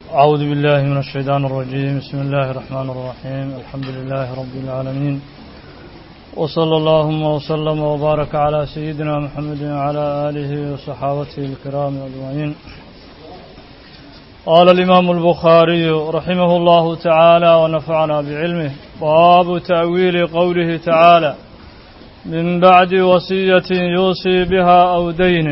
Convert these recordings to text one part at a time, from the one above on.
أعوذ بالله من الشيطان الرجيم بسم الله الرحمن الرحيم الحمد لله رب العالمين وصلى اللهم وسلم وبارك على سيدنا محمد وعلى آله وصحابته الكرام أجمعين قال الإمام البخاري رحمه الله تعالى ونفعنا بعلمه باب تأويل قوله تعالى من بعد وصية يوصي بها أو دين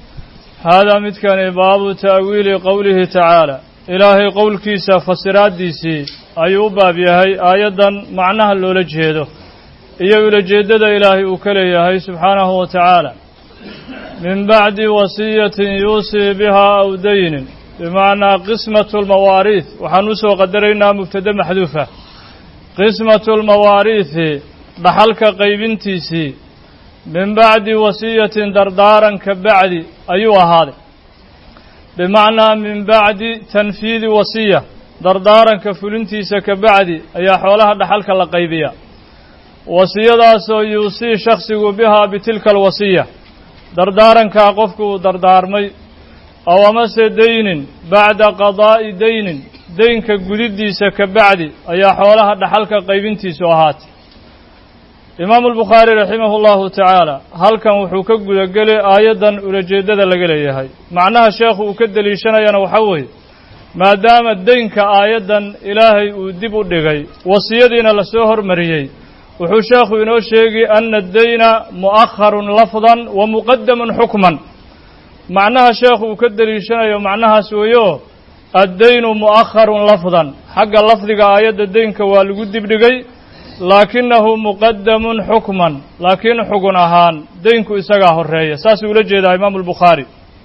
هذا متكن باب تأويل قوله تعالى إلهي قول كيسا فسرات ديسي أيو باب يهي آيادا معناها اللولة جهده iyo ulajeeddada ilaahay uu ka leeyahay subxaanahu wa tacaala min bacdi wasiyatin yuusii bihaa aw daynin bimacnaa qismatu lmawaariih waxaan u soo qadaraynaa mubtade maxduufa qismatu lmawaariihi dhaxalka qaybintiisii min bacdi wasiyatin dardaaran ka bacdi ayuu ahaaday bimacnaa min bacdi tanfiidi wasiya dardaaranka fulintiisa ka bacdi ayaa xoolaha dhaxalka la qaybiya wasiyadaasoo yuusii shaksigu bihaa bitilka alwasiya dardaarankaa qofku uu dardaarmay aw amase daynin bacda qadaa'i daynin deynka gudiddiisa ka bacdi ayaa xoolaha dhaxalka qaybintiisu ahaatay imaamu albukhaari raximahu llahu tacaala halkan wuxuu ka gudagelay aayaddan ulajeeddada laga leeyahay macnaha sheekhu uu ka deliishanayana waxaa weeye maadaama deynka aayaddan ilaahay uu dib u dhigay wasiyadiina lasoo hormariyey wuxuu sheekhu inoo sheegi ana addayna mu'akharun lafdan wa muqadamun xukman macnaha sheekhu uu ka deliishanayo macnahaas weeyo addaynu mu'akharun lafdan xagga lafdiga aayadda deynka waa lagu dibdhigay laakinahu muqadamun xukman laakiin xugun ahaan deynku isagaa horeeya saasuu ula jeedaa imaamu albukhaari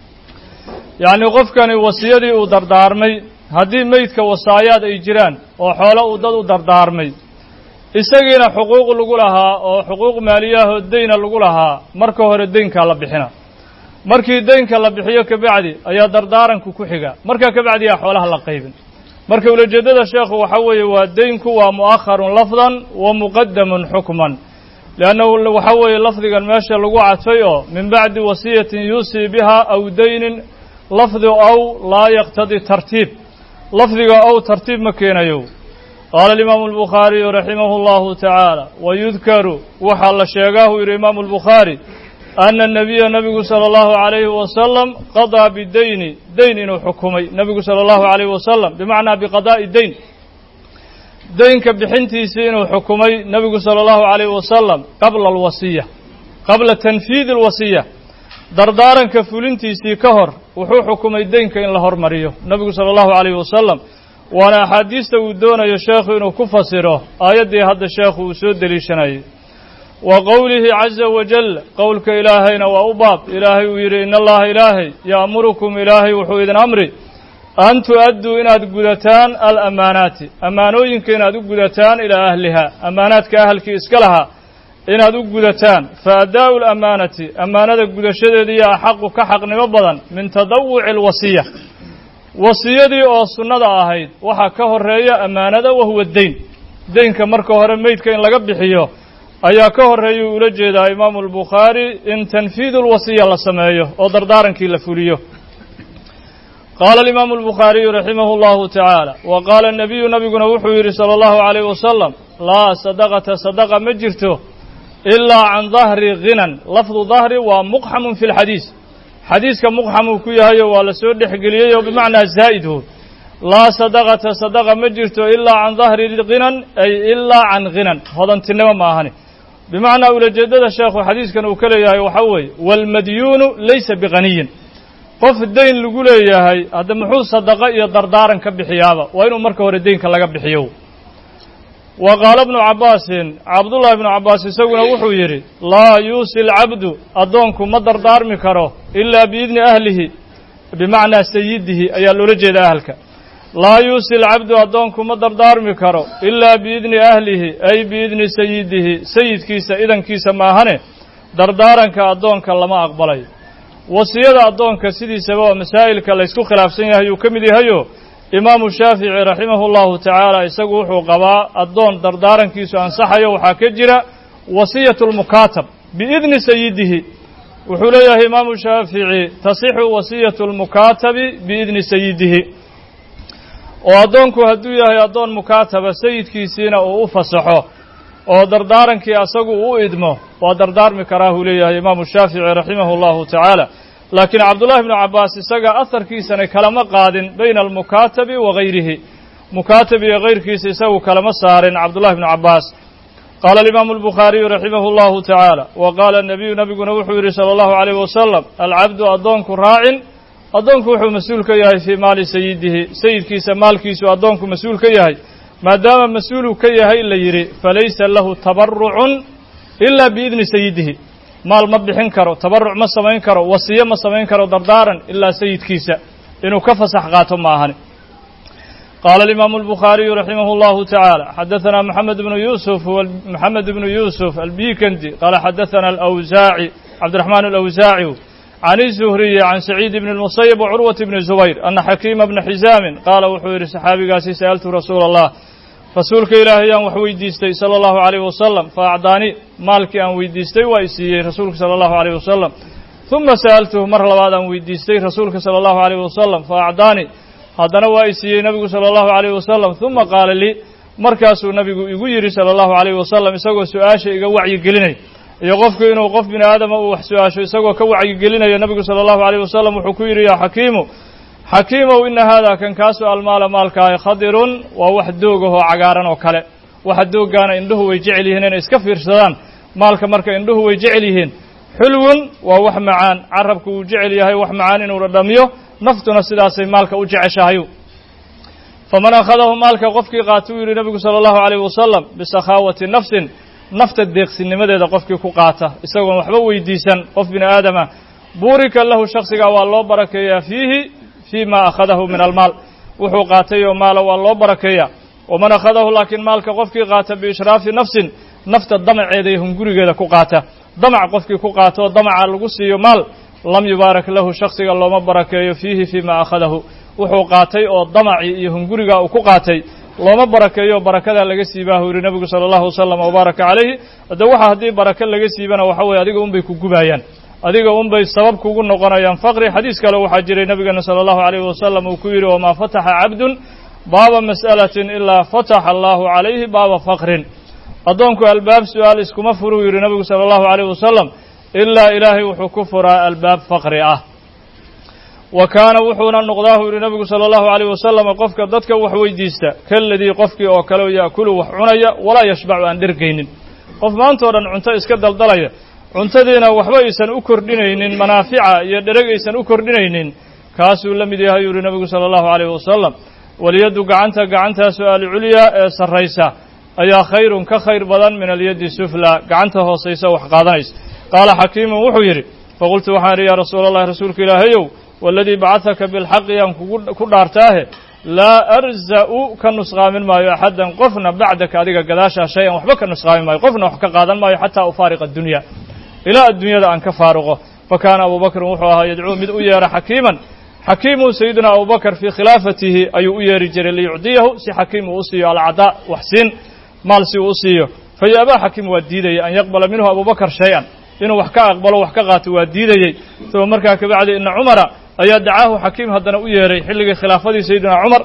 yacnii qofkani wasiyadii uu dardaarmay haddii meydka wasaayaad ay jiraan oo xoolo uu dad u dardaarmay isagiina xuquuq lagu lahaa oo xuquuq maaliyahoo deyna lagu lahaa marka hore deynkaa la bixina markii deynka la bixiyo kabacdi ayaa dardaaranku ku xiga markaa kabacdi yaa xoolaha la qaybin marka ulajeeddada sheekhu waxaa weeye waa deynku waa mu'akharun lafdan wa muqadamun xukman leannahu waxaa weeye lafdigan meesha lagu cadfay oo min bacdi wasiyatin yuusii biha aw daynin lafdi ow laa yaqtadi tartiib lafdiga ow tartiib ma keenayo qaala alimaamu albukhaariyu raximahu allahu tacaala wayudkaru waxaa la sheegaa uu yidhi imaamu albukhaari ana anabiya nabigu sala allahu calayhi wasalam qadaa bideyni deyn inuu xukumay nebigu sala allahu calayhi wasalam bimacnaa biqadaa'i deyn deynka bixintiisii inuu xukumay nebigu sala allahu calayhi wasalam qabla alwasiya qabla tanfiidi alwasiya dardaaranka fulintiisii ka hor wuxuu xukumay deynka in la hormariyo nebigu sala allahu calayhi wasalam waana axaadiista uu doonayo sheekhu inuu ku fasiro aayaddii hadda sheekhu uu soo deliishanayay wa qowlihi caza wajal qowlka ilaahayna waa u baab ilaahay uu yidhi ina allaha ilaahay ya'murukum ilaahay wuxuu idin amri an tu'adduu inaad gudataan alamaanaati ammaanooyinka inaad u gudataan ilaa ahliha ammaanaadka ahalkii iska lahaa inaad u gudataan fa addaa'u lamaanati ammaanada gudashadeediiyo axaqu ka xaqnimo badan min tadawuci alwasiya wasiyadii oo sunnada ahayd waxaa ka horeeya ammaanada wahuwa deyn deynka marka hore meydka in laga bixiyo ayaa ka horreeyuu ula jeedaa imaamu albukhaari in tanfiidu lwasiya la sameeyo oo dardaarankii la fuliyo qaala alimaamu albukhaariyu raximahu allahu tacaala wa qaala anabiyu nabiguna wuxuu yidhi sala allahu calayh wasalam laa sadaqata sadaqa ma jirto ilaa can dahri ghinan lafdu dahri waa muqxamun fi lxadiis xadiiska muqxamuu ku yahayo waa la soo dhexgeliyey oo bimacnaa zaa'idhu laa sadaqata sadaqa ma jirto ilaa can dahri ghinan ay ilaa can ghinan hodantinimo ma ahani bimacnaa ulajeeddada sheekhu xadiiskan uu ka leeyahay waxaa weeye waalmadyuunu laysa biqaniyin qof deyn lagu leeyahay hadda muxuu sadaqo iyo dardaaran ka bixiyaaba waa inuu marka hore deynka laga bixiyo wa qaala bnu cabbaasin cabdullahi bnu cabbaas isaguna wuxuu yidhi laa yuusi alcabdu addoonku ma dardaarmi karo ilaa biidni ahlihi bimacnaa sayidihi ayaa loola jeeda ahalka laa yuusi alcabdu addoonku ma dardaarmi karo ilaa biidni ahlihi ay biidni sayidihi sayidkiisa idankiisa maahane dardaaranka addoonka lama aqbalayo wasiyada addoonka sidiisaba oo masaa'ilka laysku khilaafsan yahay uu ka mid yahayo imaamu shaafici raximahu llahu tacaala isagu wuxuu qabaa addoon dardaarankiisu ansaxayo waxaa ka jira wasiyatu lmukaatab biidni sayidihi wuxuu leeyahay imaamu shaafici tasixu wasiyatu lmukaatabi biidni sayidihi oo addoonku hadduu yahay addoon mukaataba sayidkiisiina uu u fasaxo oo dardaarankii asagu u idmo waa dardaarmi karaa huu leeyahay imaamu shaafici raximahu allahu tacaala laakiin cabdullahi bnu cabbaas isaga aharkiisana kalama qaadin bayna almukaatabi wa gayrihi mukaatab iyo kayrkiisa isagu kalama saarin cabdullahi bnu cabbaas qaala alimaamu albukhaariyu raximahu allahu tacaala wa qaala nabiyu nabiguna wuxuu yidhi sala allahu alayh wasalam alcabdu addoonku raacin addoonku wuxuu mas-uul ka yahay fii maali sayidihi sayidkiisa maalkiisu addoonku mas-uul ka yahay maadaama mas-uulu ka yahay la yidhi falaysa lahu tabarucun ilaa biidni sayidihi maal ma bixin karo tabaruc ma samayn karo wasiyo ma samayn karo dardaaran ilaa sayidkiisa inuu ka fasax qaato ma ahani qaala alimaamu albukhaariyu raximah allahu tacaala xadaثana moxamed bnu yuusuf moxamed bnu yuusuf albikandi qaala xadaثana alawsaaci cabdiraxmaan alawsaaci can izuhriyi can saciid bni اlmusayib wcurwat bni zubayr ana xakiima bna xisaamin qaala wuxuu yidhi saxaabigaasi sa'altu rasuula allah rasuulka ilaahay aan wax weydiistay sala allahu alayh wasalam fa acdaani maalkii aan weydiistay waa i siiyey rasuulka sala allahu alayh wasalam uma sa'altuhu mar labaad aan weydiistay rasuulka sala allahu alayh wasalam fa acdaani haddana waa i siiyey nabigu sala allahu alayh wasalam uma qaala lii markaasuu nabigu igu yidhi sala allahu alayh wasalam isagoo su-aasha iga wacyigelinay iyo qofku inuu qof bini aadama uu wax su-aasho isagoo ka wacyigelinayo nabigu sala allahu alayh wasalam wuxuu ku yidhi yaa xakiimu xakiimow ina haadaa kan kaasu almaala maalkaahi khadirun waa wax doogahoo cagaaran oo kale waxa dooggaana indhuhu way jecel yihiin inay iska fiirsadaan maalka marka indhuhu way jecel yihiin xulwun waa wax macaan carabku uu jecel yahay wax macaan inuu dhadhamiyo naftuna sidaasay maalka u jeceshahayu faman akhadahu maalka qofkii qaata uu yidhi nabigu sala allahu alayh wasalam bisakhaawati nafsin nafta deeqsinimadeeda qofkii ku qaata isagoon waxba weydiisan qof bini aadama buurika lahu shaksigaa waa loo barakeeyaa fiihi fii ma akhadahu min almaal wuxuu qaatay oo maala waa loo barakeeyaa waman akhadahu laakiin maalka qofkii qaata biishraafi nafsin nafta damaceeda iyo hungurigeeda ku qaata damac qofkii ku qaata oo damaca lagu siiyo maal lam yubaarak lahu shaksiga looma barakeeyo fiihi fii ma akhadahu wuxuu qaatay oo damacii iyo hunguriga uu ku qaatay looma barakeeyo barakadaa laga siibaahu yidhi nabigu sala allahu wasalam wabaaraka calayhi hadde waxa haddii baraka laga siibana waxa weye adiga unbay ku gubayaan adiga unbay sabab kugu noqonayaan faqri xadiis kale waxaa jiray nabigeena sala allahu alayhi wasalam uu ku yidhi wamaa fataxa cabdun baaba mas'alatin ilaa fataxa allahu calayhi baaba faqrin addoonku albaab su-aal iskuma furuu yidhi nabigu sala allahu alayh wasalam ilaa ilaahay wuxuu ku furaa albaab faqri ah wa kaana wuxuuna noqdaahu yidhi nabigu sala allahu alayh wasalam qofka dadka wax weydiista kaladii qofkii oo kale yaakulu wax cunaya walaa yashbacu aan dhergaynin qof maantao dhan cunto iska daldalaya cuntadiina waxba aysan u kordhinaynin manaafica iyo dhereg aysan u kordhinaynin kaasuu la mid yahay yidhi nabigu sala allahu alayh wasalam walyaddu gacanta gacantaa su-aali culyaa ee sarraysa ayaa khayrun ka khayr badan min alyaddi sufla gacanta hoosaysa wax qaadanaysa qaala xakiimun wuxuu yidhi faqultu waxaan idhi yaa rasuula allahi rasuulka ilaahayow waaladii bacadaka bilxaqi yaan kugu ku dhaartaahe laa arza'u ka nusqaamin maayo axaddan qofna bacdaka adiga gadaashaa shay an waxba ka nusqaamin maayo qofna wax ka qaadan maayo xataa ufaariqa addunya ilaa adduunyada aan ka faaruqo fa kaana abubakrin wuxuu ahaa yadcuu mid u yeera xakiiman xakiimu sayidina abubakar fii khilaafatihi ayuu u yeeri jiray liyucdiyahu si xakiim uu u siiyo alcadaa wax siin maal si uu u siiyo fayaabaa xakiim waa diidayay an yaqbala minhu abubakar shay-an inuu wax ka aqbalo wax ka qaato waa diidayey uma markaa kabacdi ina cumara ayaa dacaahu xakiim haddana u yeeray xilligii khilaafadii sayidina cumar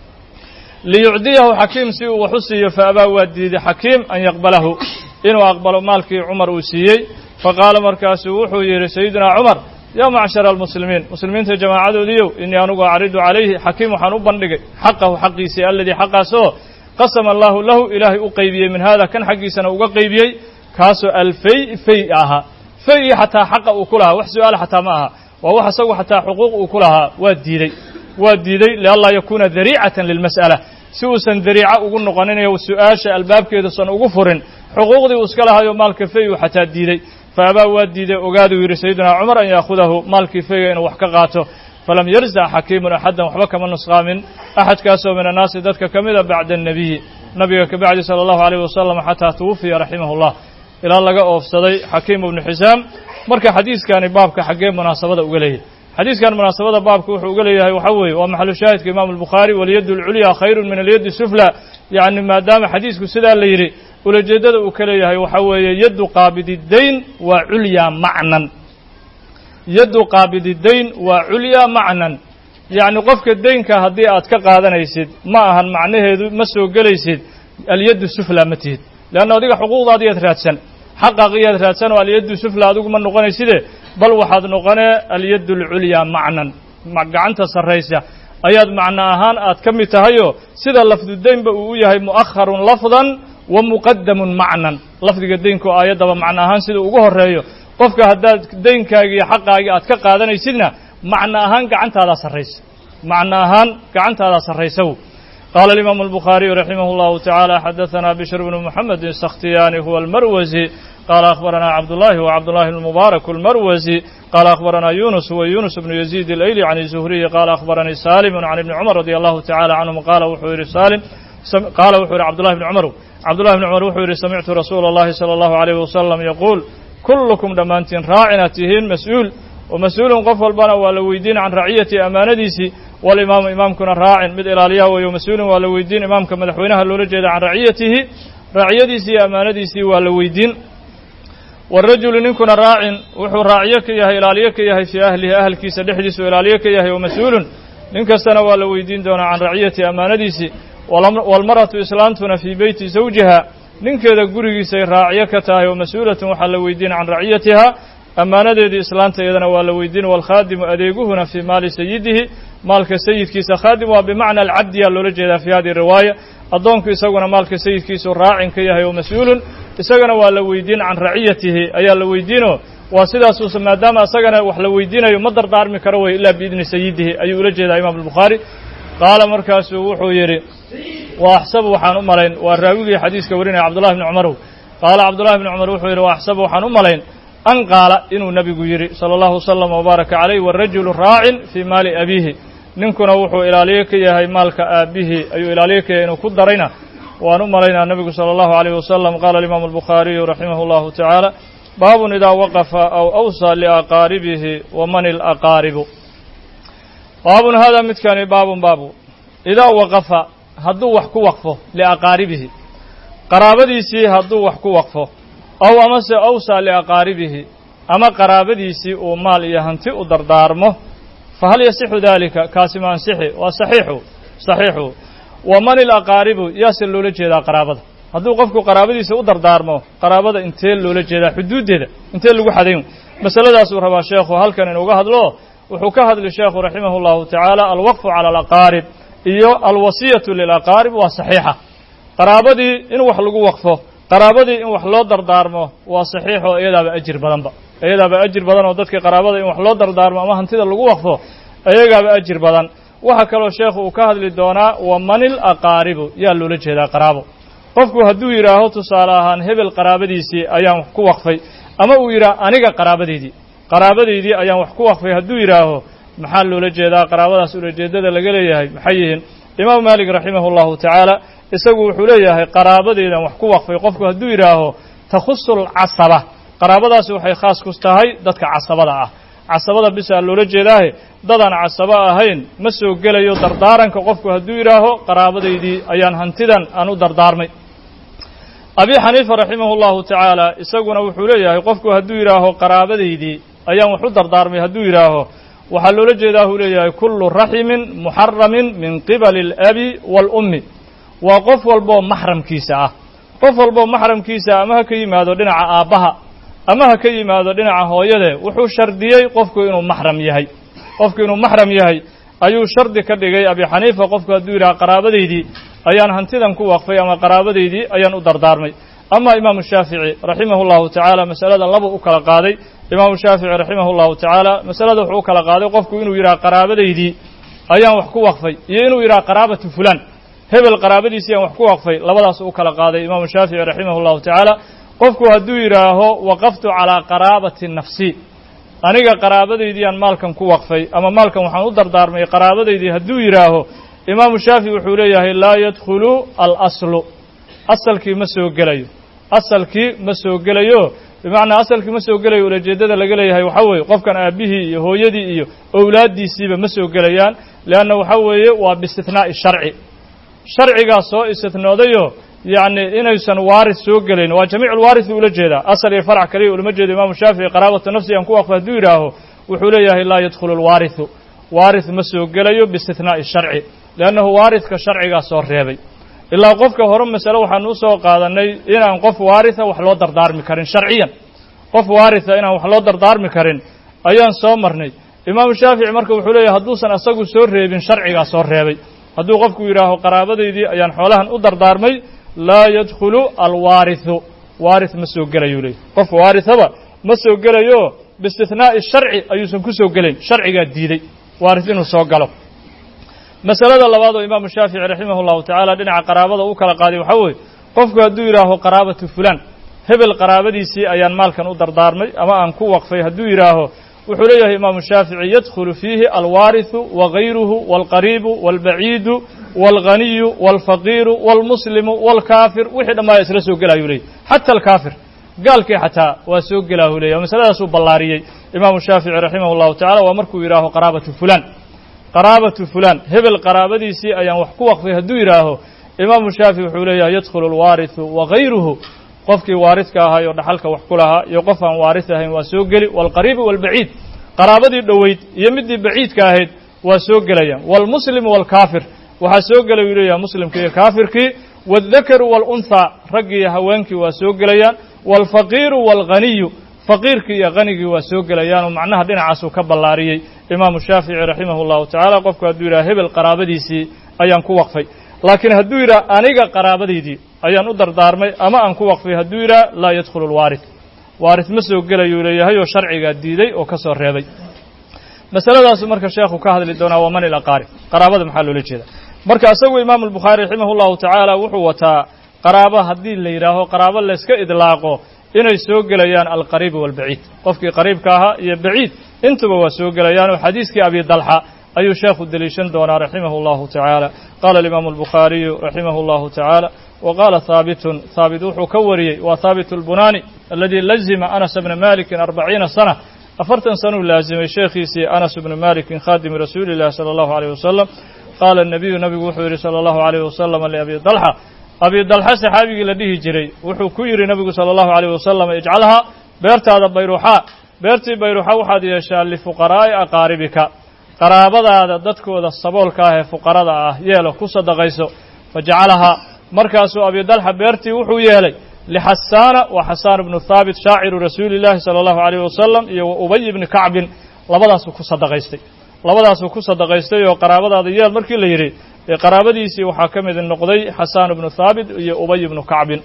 liyucdiyahu xakiim si uu wax u siiyo fa abaa waa diiday xakiim an yaqbalahu inuu aqbalo maalkii cumar uu siiyey faqaala markaasuu wuxuu yidhi sayidina cumar yaa macshara almuslimiin muslimiinta jamaacadoodiiyow inii anugu acridu calayhi xakiim waxaan u bandhigay xaqahu xaqiisii aladii xaqaasoo qasama allaahu lahu ilaahay u qaybiyey min hada kan xaggiisana uga qaybiyey kaasoo alfay fay ahaa fayii xataa xaqa uu ku lahaa wax su-aala xataa ma aha waa wax isagu xataa xuquuq uu ku lahaa waa diidey waa diiday lianlaa yakuuna dariicatan lilmas'ala si uusan dariico ugu noqoninayo su-aasha albaabkeeduusan ugu furin xuquuqdii uu iska lahayo maalka fay uu xataa diidey fa abaa waa diiday ogaaduu yidhi sayidina cumar an yaahudahu maalkii fayga inuu wax ka qaato falam yarzac xakiimun axaddan waxba kama nusqaamin axadkaasoo min annaasi dadka ka mida bacda annebiyi nabiga ka bacdi sala allahu alayh wasalam xataa tuwufiya raximahu llah ilaa laga oofsaday xakiim ibnu xisaam marka xadiiskani baabka xaggee munaasabada uga leeyahay xadiiskan munaasabada baabka wuxuu uga leeyahay waxaa weeye waa maxalu shaahidka imaamu albukhaari walyaddu alculyaa khayrun min alyaddi sufla yacni maadaama xadiisku sidaa la yidhi ulajeeddada uu ka leeyahay waxaa weeye yaddu qaabididayn waa culyaa macnan yaddu qaabididayn waa culyaa macnan yacni qofka deynka haddii aad ka qaadanaysid ma ahan macnaheedu ma soo gelaysid alyaddu sufla ma tihid leanna adiga xuquuqdaadiyaad raadsan xaqaaqiyaad raadsan oo alyaddu sufla adigu ma noqonayside bal waxaad noqonee alyaddu alculyaa macnan gacanta sarraysa ayaad macno ahaan aad ka mid tahayoo sida lafdudeynba uu u yahay mu'akharun lafdan wa muqadamun macnan lafdiga deynku aayaddaba macno ahaan sida ugu horreeyo qofka haddaad deynkaagii iyo xaqaagii aad ka qaadanaysidna macno ahaan gacantaadaa sarraysa macno ahaan gacantaadaa sarraysaw qaala alimaamu albukhaariyu raximah اllahu tacaala xadaثana bishr bnu muxamedi sakhtiyaani huwa almarwasi qaala akhbaranaa cabdullahi wa cabdullahi almubaarak almarwasi qaala akhbaranaa yunus huwa yunus bnu yaziid alayli can zuhriyi qaala akhbaranii salimu can ibni cumar radi allahu tacala canhum qaala wuxuu yihi salim qaala wuxuu yihi cabdullahi bni cumar cabdullahi bni cumar wuxuu yihi samictu rasuula اllahi salى allahu alayh wasalam yaquul kullukum dhammaantiin raacina tihiin mas-uul wa mas-uulun qof walbana waa la weydiin can raciyati amaanadiisii walimaamu imaamkuna raacin mid ilaaliyaha weeyo mas-uulin waa la weydiin imaamka madaxweynaha loola jeeda can raciyatihi raciyadiisii iyo amaanadiisii waa la weydiin warajulu ninkuna raacin wuxuu raaciyo ka yahay ilaaliyo ka yahay fii ahlihi ahalkiisa dhexdiisu ilaaliyo ka yahay wa mas-uulun nin kastana waa la weydiin doonaa can raciyati amaanadiisii waalmar'atu islaantuna fii beyti zawjiha ninkeeda gurigiisay raaciyo ka tahay oo mas-uulatun waxaa la weydiin can raciyatiha ammaanadeedii islaanta iyadana waa la weydiin waalkhaadimu adeeguhuna fii maali sayidihi maalka sayidkiisa khaadim waa bimacna alcabdiyaa loola jeedaa fi hadihi riwaaya addoonku isaguna maalka sayidkiisu raacin ka yahay oo mas-uulun isagana waa la weydiin can raciyatihi ayaa la weydiinoo waa sidaasuusa maadaama isagana wax la weydiinayo ma dardaarmi karo wey ilaa biidni sayidihi ayuu ula jeedaa imaam albukhaari qaala markaasuu wuxuu yidhi wa axsabu waxaan u malayn waa raawigii xadiiska warinaya cabdullahi bni cumarow qaala cabdullahi bni cumar wuxuu yidhi wa axsabu waxaan u malayn an qaala inuu nebigu yidhi sala allahu wasalam wabaaraka calayh warajulu raacin fii maali abiihi ninkuna wuxuu ilaaliyo ka yahay maalka aabbihi ayuu ilaaliyo ka yahay inuu ku darayna waan u malaynaa nebigu sala allahu alayh wasalam qaala alimaamu albukhaariyu raximah allahu tacaala baabun idaa waqafa aw awsaa liaqaaribihi waman ilaqaaribu baabun haadaa midkani baabun baabu idaa waqafa hadduu wax ku waqfo liaqaaribihi qaraabadiisii hadduu wax ku waqfo ow amase awsaa liaqaaribihi ama qaraabadiisii uu maal iyo hanti u dardaarmo fahal yasixu daalika kaasi ma ansixi waa saxiixu saxiixu waman ilaqaaribu yaase loola jeedaa qaraabada hadduu qofku qaraabadiisa u dardaarmo qaraabada intee loola jeedaa xuduuddeeda intee lagu xadayn masaladaasuu rabaa sheekhu halkan inuuga hadlo wuxuu ka hadli sheekhu raximah اllahu tacaala alwaqfu cala alaqaarib iyo alwasiyatu lilaqaarib waa saxiixa qaraabadii in wax lagu waqfo qaraabadii in wax loo dardaarmo waa saxiix oo iyadaaba ajir badanba iyadaaba ajir badan oo dadka qaraabada in wax loo dardaarmo ama hantida lagu waqfo iyagaaba ajir badan waxaa kaloo sheekhu uu ka hadli doonaa wamanil aqaaribu yaa loola jeedaa qaraabo qofku hadduu yidhaaho tusaale ahaan hebel qaraabadiisii ayaan wax ku waqfay ama uu yidhaah aniga qaraabadeydii qaraabadaydii ayaan wax ku waqfay hadduu yidhaaho maxaa loola jeedaa qaraabadaas ulajeedada laga leeyahay maxay yihiin imaamu maalik raximah allahu tacaala isagu wuxuu leeyahay qaraabadeedan wax ku waqfay qofku hadduu yidhaaho takhusu alcasaba qaraabadaasi waxay khaas ku tahay dadka casabada ah casabada bisaa loola jeedaahe dadaan casabo ahayn ma soo gelayo dardaaranka qofku hadduu yidhaaho qaraabadaydii ayaan hantidan aan u dardaarmay abi xaniifa raximah allahu tacaala isaguna wuxuu leeyahay qofku hadduu yidhaaho qaraabadaydii ayaan wax u dardaarmay hadduu yidhaaho waxaa loola jeedaa uu leeyahay kullu raximin muxaramin min qibali alabi waalummi waa qof walboo maxramkiisa ah qof walboo maxramkiisa ama ha ka yimaado dhinaca aabbaha ama ha ka yimaado dhinaca hooyade wuxuu shardiyey qofku inuu maxram yahay qofku inuu maxram yahay ayuu shardi ka dhigay abi xaniifa qofku hadduu yidhaha qaraabadaydii ayaan hantidan ku waqfay ama qaraabadaydii ayaan u dardaarmay ama imaamu shaafici raximah allahu tacaala masalada laba u kala qaaday imaamu shaafici raximah allahu tacaala masalada wuxuu u kala qaaday qofku inuu yidhaha qaraabadaydii ayaan wax ku waqfay iyo inuu yidhaha qaraabatu fulaan hebel qaraabadiisii aan wax ku waqfay labadaas u kala qaaday imaamu shaafici raximah allahu tacaala qofku hadduu yidhaaho waqaftu calaa qaraabati nafsi aniga qaraabadaydii maalkan ku waqfay ama maalkan waxaan u dardaarmay qaraabadaydii hadduu yidhaaho imaamu shaafici wuxuu leeyahay laa yadkhulu alaslu asalkii ma soo gelayo asalkii ma soo gelayo bimacnaa asalkii ma soo gelayo ulajeeddada laga leeyahay waxaa weeye qofkan aabbihii iyo hooyadii iyo owlaaddiisiiba ma soo gelayaan leanna waxaa weeye waa biistithnaa'i sharci sharcigaas soo istithnoodayo yacni inaysan waaris soo gelayn waa jamiiculwaaris buu ula jeedaa asal iyo farac kaliya ulama jeedo imaamu shaafici qaraabatu nafsi aan ku waqfa hadduu yidhaaho wuxuu leeyahay laa yadkhulu alwaarisu waarid ma soo gelayo biistithnaa'i sharci liannahu waaridka sharcigaa soo reebay ilaa qofka hore masale waxaanu u soo qaadannay inaan qof waaritha wax loo dardaarmi karin sharciyan qof waaritha inaan wax loo dardaarmi karin ayaan soo marnay imaamu shaafici marka wuxuu leeyahy hadduusan asagu soo reebin sharcigaa soo reebay hadduu qofku yidhaaho qaraabadaydii ayaan xoolahan u dardaarmay laa yadkhulu alwaarithu waarith ma soo gelayuu leeyay qof waarithaba ma soo gelayo biistithnaa'i sharci ayuusan ku soo gelayn sharcigaa diiday waarith inuu soo galo masalada labaad oo imaamu shaafici raximah allahu tacaala dhinaca qaraabada u kala qaaday waxaa weeye qofku hadduu yidhaaho qaraabatu fulaan hebel qaraabadiisii ayaan maalkan u dardaarmay ama aan ku waqfay hadduu yidhaaho wuxuu leeyahay imaamu shaafici yadkhulu fiihi alwaarithu wagayruhu walqariibu walbaciidu walghaniyu walfaqiiru walmuslimu walkaafir wixii dhammaaya isla soo gelayuu leeyay xata alkaafir gaalkii xataa waa soo gelaahu leeyay masaladaasuu ballaariyey imaamu shaafici raximah allahu tacala waa markuu yidhaaho qaraabatu fulaan qaraabatu fulaan hebel qaraabadiisii ayaan wax ku waqfay hadduu yidhaaho imaamu shaafici wuxuu leeyahay yadkhulu alwaarithu wagayruhu qofkii waaridka ahaa oo dhaxalka wax ku lahaa iyo qof aan waarid ahayn waa soo geli walqariibu walbaciid qaraabadii dhoweyd iyo midii baciidka ahayd waa soo gelayaan walmuslimu walkaafir waxaa soo gelay uu leeyahay muslimkii iyo kaafirkii waaldakaru waalunhaa raggii iyo haweenkii waa soo gelayaan waalfaqiiru waalghaniyu faqiirkii iyo hanigii waa soo gelayaan oo macnaha dhinacaasuu ka ballaariyey imaamu shaafici raximah allahu tacaala qofku hadduu yidhaha hebel qaraabadiisii ayaan ku waqfay laakiin hadduu yidhaha aniga qaraabadaydii ayaan u dardaarmay ama aan ku waqfay hadduu yidhaha laa yadkhulu alwaarid waarid ma soo gelayuu leeyahay oo sharcigaa diiday oo ka soo reebay masaladaasu marka sheekhu ka hadli doonaa waa man ilaqaarib qaraabada maxaa loola jeeda marka isagu imaamu albukhaari raximah allahu tacaala wuxuu wataa qaraabo haddii la yidhaaho qaraabo layska idlaaqo inay soo gelayaan alqariib waalbaciid qofkii qariibka ahaa iyo baciid intuba waa soo gelayaan oo xadiiskii abi dalxa ayuu sheekhu deliishan doonaa raximah allahu tacaala qaala alimaamu albukhaariyu raximah allahu tacaala wa qaala haabitun haabit wuxuu ka wariyey waa haabit albunani aladii lazima anas bna malikin arbaciina sana afartan sanuu laazimay sheekhiisii anas bnu malikin khaadimi rasuuli illahi sala allahu aleyh wasalam qaala nabiyu nabigu wuxuu yidhi sala allahu aleyh wasalam liabi dalxa abi dalxa saxaabigii la dhihi jiray wuxuu ku yidhi nabigu sala allahu aleyh wasalam ijcalhaa beertaada bayruuxaa beertii bayruuxa waxaad yeeshaa lifuqaraa'i aqaaribika qaraabadaada dadkooda saboolka ah ee fuqarada ah yeelo ku sadaqayso fajacalahaa markaasuu abi dalxa beertii wuxuu yeelay lixasaana waa xasaan ibnu haabit shaaciru rasuuli llaahi sala allahu aleyh wasalam iyo wa ubay ibni kacbin labadaasuu ku sadaqaystay labadaasuu ku sadaqaystay oo qaraabadaada yeel markii la yidhi ee qaraabadiisii waxaa ka mid noqday xasaan ibnu haabit iyo ubay ibnu kacbin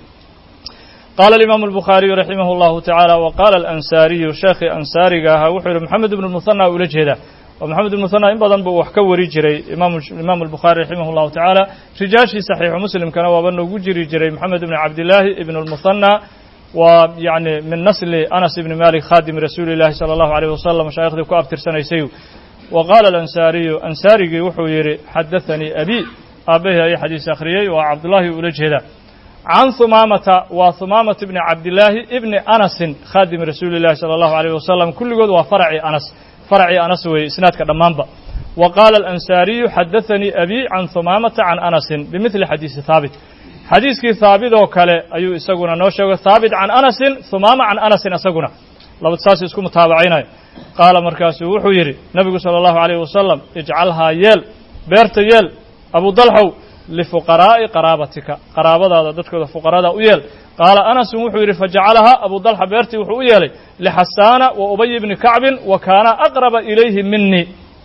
qaala alimaamu albukhaariyu raximah allahu tacaala wa qaala alansaariyu sheekhii ansaariga ahaa wuxuu yidhi moxamed ibnu muhana ula jeeda oo moxamed ibnu muhana in badan buu wax ka wari jiray imaamu albukhaari raximah allahu tacaala rijaashii saxiixu muslimkana waaba noogu jiri jiray moxamed ibni cabdillaahi ibnu lmuhana waa yacni min nasli anas ibni malik khaadimi rasuuli llahi sala allahu aleyh wasalam mashaayikhdii ku abtirsanaysay wa qaala alansaariyu ansaarigii wuxuu yidhi xadathanii abi aabbahi ayaa xadiis akhriyey waa cabdullaahi ula jeeda can humaamata waa humaamata ibni cabdillaahi ibni anasin khaadimi rasuuli llahi sala allahu aleyh wasalam kulligood waa faracii anas faracii anas weeye isnaadka dhammaanba wa qaala alansaariyu xadathanii abi can humaamata can anasin bimidli xadiisi haabit xadiiskii haabit oo kale ayuu isaguna noo sheegay haabit can anasin humaama can anasin isaguna labad saas isku mutaabacaynayo qaala markaasuu wuxuu yidhi nebigu sala allahu alayh wasalam ijcalhaa yeel beerta yeel abu dalxow lifuqaraa'i qaraabatika qaraabadaada dadkooda fuqarada u yeel qaala anasun wuxuu yidhi fajacalahaa abu dalxa beertii wuxuu u yeelay lixasaana wa ubay ibni kacbin wa kaana aqraba ilayhi minii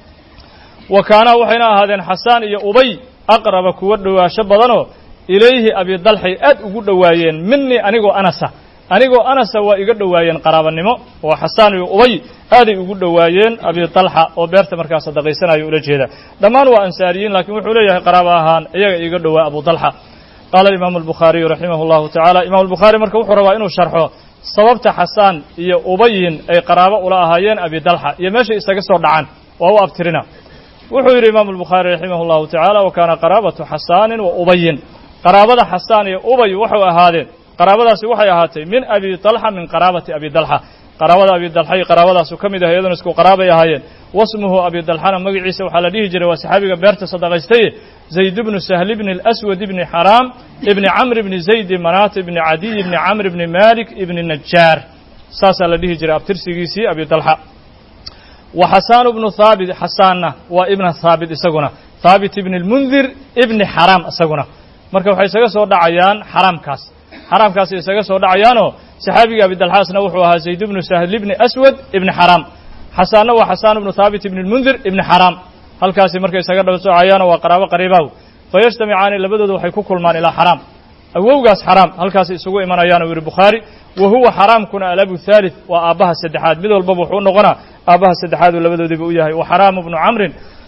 wa kaanaa waxayna ahaadeen xasaan iyo ubay aqraba kuwa dhowaasho badanoo ilayhi abi dalxay aad ugu dhowaayeen minii anigoo anasa anigoo anasa waa iga dhowaayeen qaraabanimo oo xasaan iyo ubay aaday ugu dhowaayeen abi dalxa oo beerta markaa sadaqaysanayo ula jeeda dhammaan waa ansaariyiin laakiin wuxuu leeyahay qaraabo ahaan iyaga iga dhowaa abu dalxa qaala imaamu albukhaariyu raximah allahu tacala imam albukhaari marka wuxuu rabaa inuu sharxo sababta xasaan iyo ubayin ay qaraabo ula ahaayeen abi dalxa iyo meeshay isaga soo dhacaan waa u abtirina wuxuu yidhi imaamu albukhaari raximah allahu tacala wa kaana qaraabatu xasaanin wa ubayin qaraabada xasaan iyo ubay waxay ahaadeen qaraabadaasi waxay ahaatay min abi dalxa min qaraabati abi dalxa qaraabada abi dalxa iyo qaraabadaasu ka mid ah iyaduna isku qaraabay ahaayeen wasmuhu abi dalxana magaciisa waxaa la dhihi jiray waa saxaabiga beerta sadaqaystaye zayd bnu sahl bni اlaswad ibni xaraam ibni camr ibni zaydi manaat ibni cadiy ibni camr ibni malik ibni najaar saasaa la dhihi jiray abtirsigiisii abi dalxa wa xasaanu bnu haabit xasaanna waa ibna haabit isaguna haabit ibni lmundir ibni xaraam isaguna marka waxay isaga soo dhacayaan xaraamkaas xaraamkaasay isaga soo dhacayaanoo saxaabiga abidalxaasna wuxuu ahaa zayd ibnu sahl ibni aswad ibni xaraam xasaanna waa xasaan ibnu haabit ibni lmundir ibni xaraam halkaasi markay isaga dhaba socayaanoo waa qaraabo qariibaaw fayajtamicaani labadooda waxay ku kulmaan ilaa xaraam awowgaas xaraam halkaas isugu imanayaan uu yihi bukhaari wa huwa xaraamkuna alabu thalith waa aabbaha saddexaad mid walbaba wuxuu u noqonaa aabbaha saddexaad uu labadoodiiba u yahay wa xaraamu bnu camrin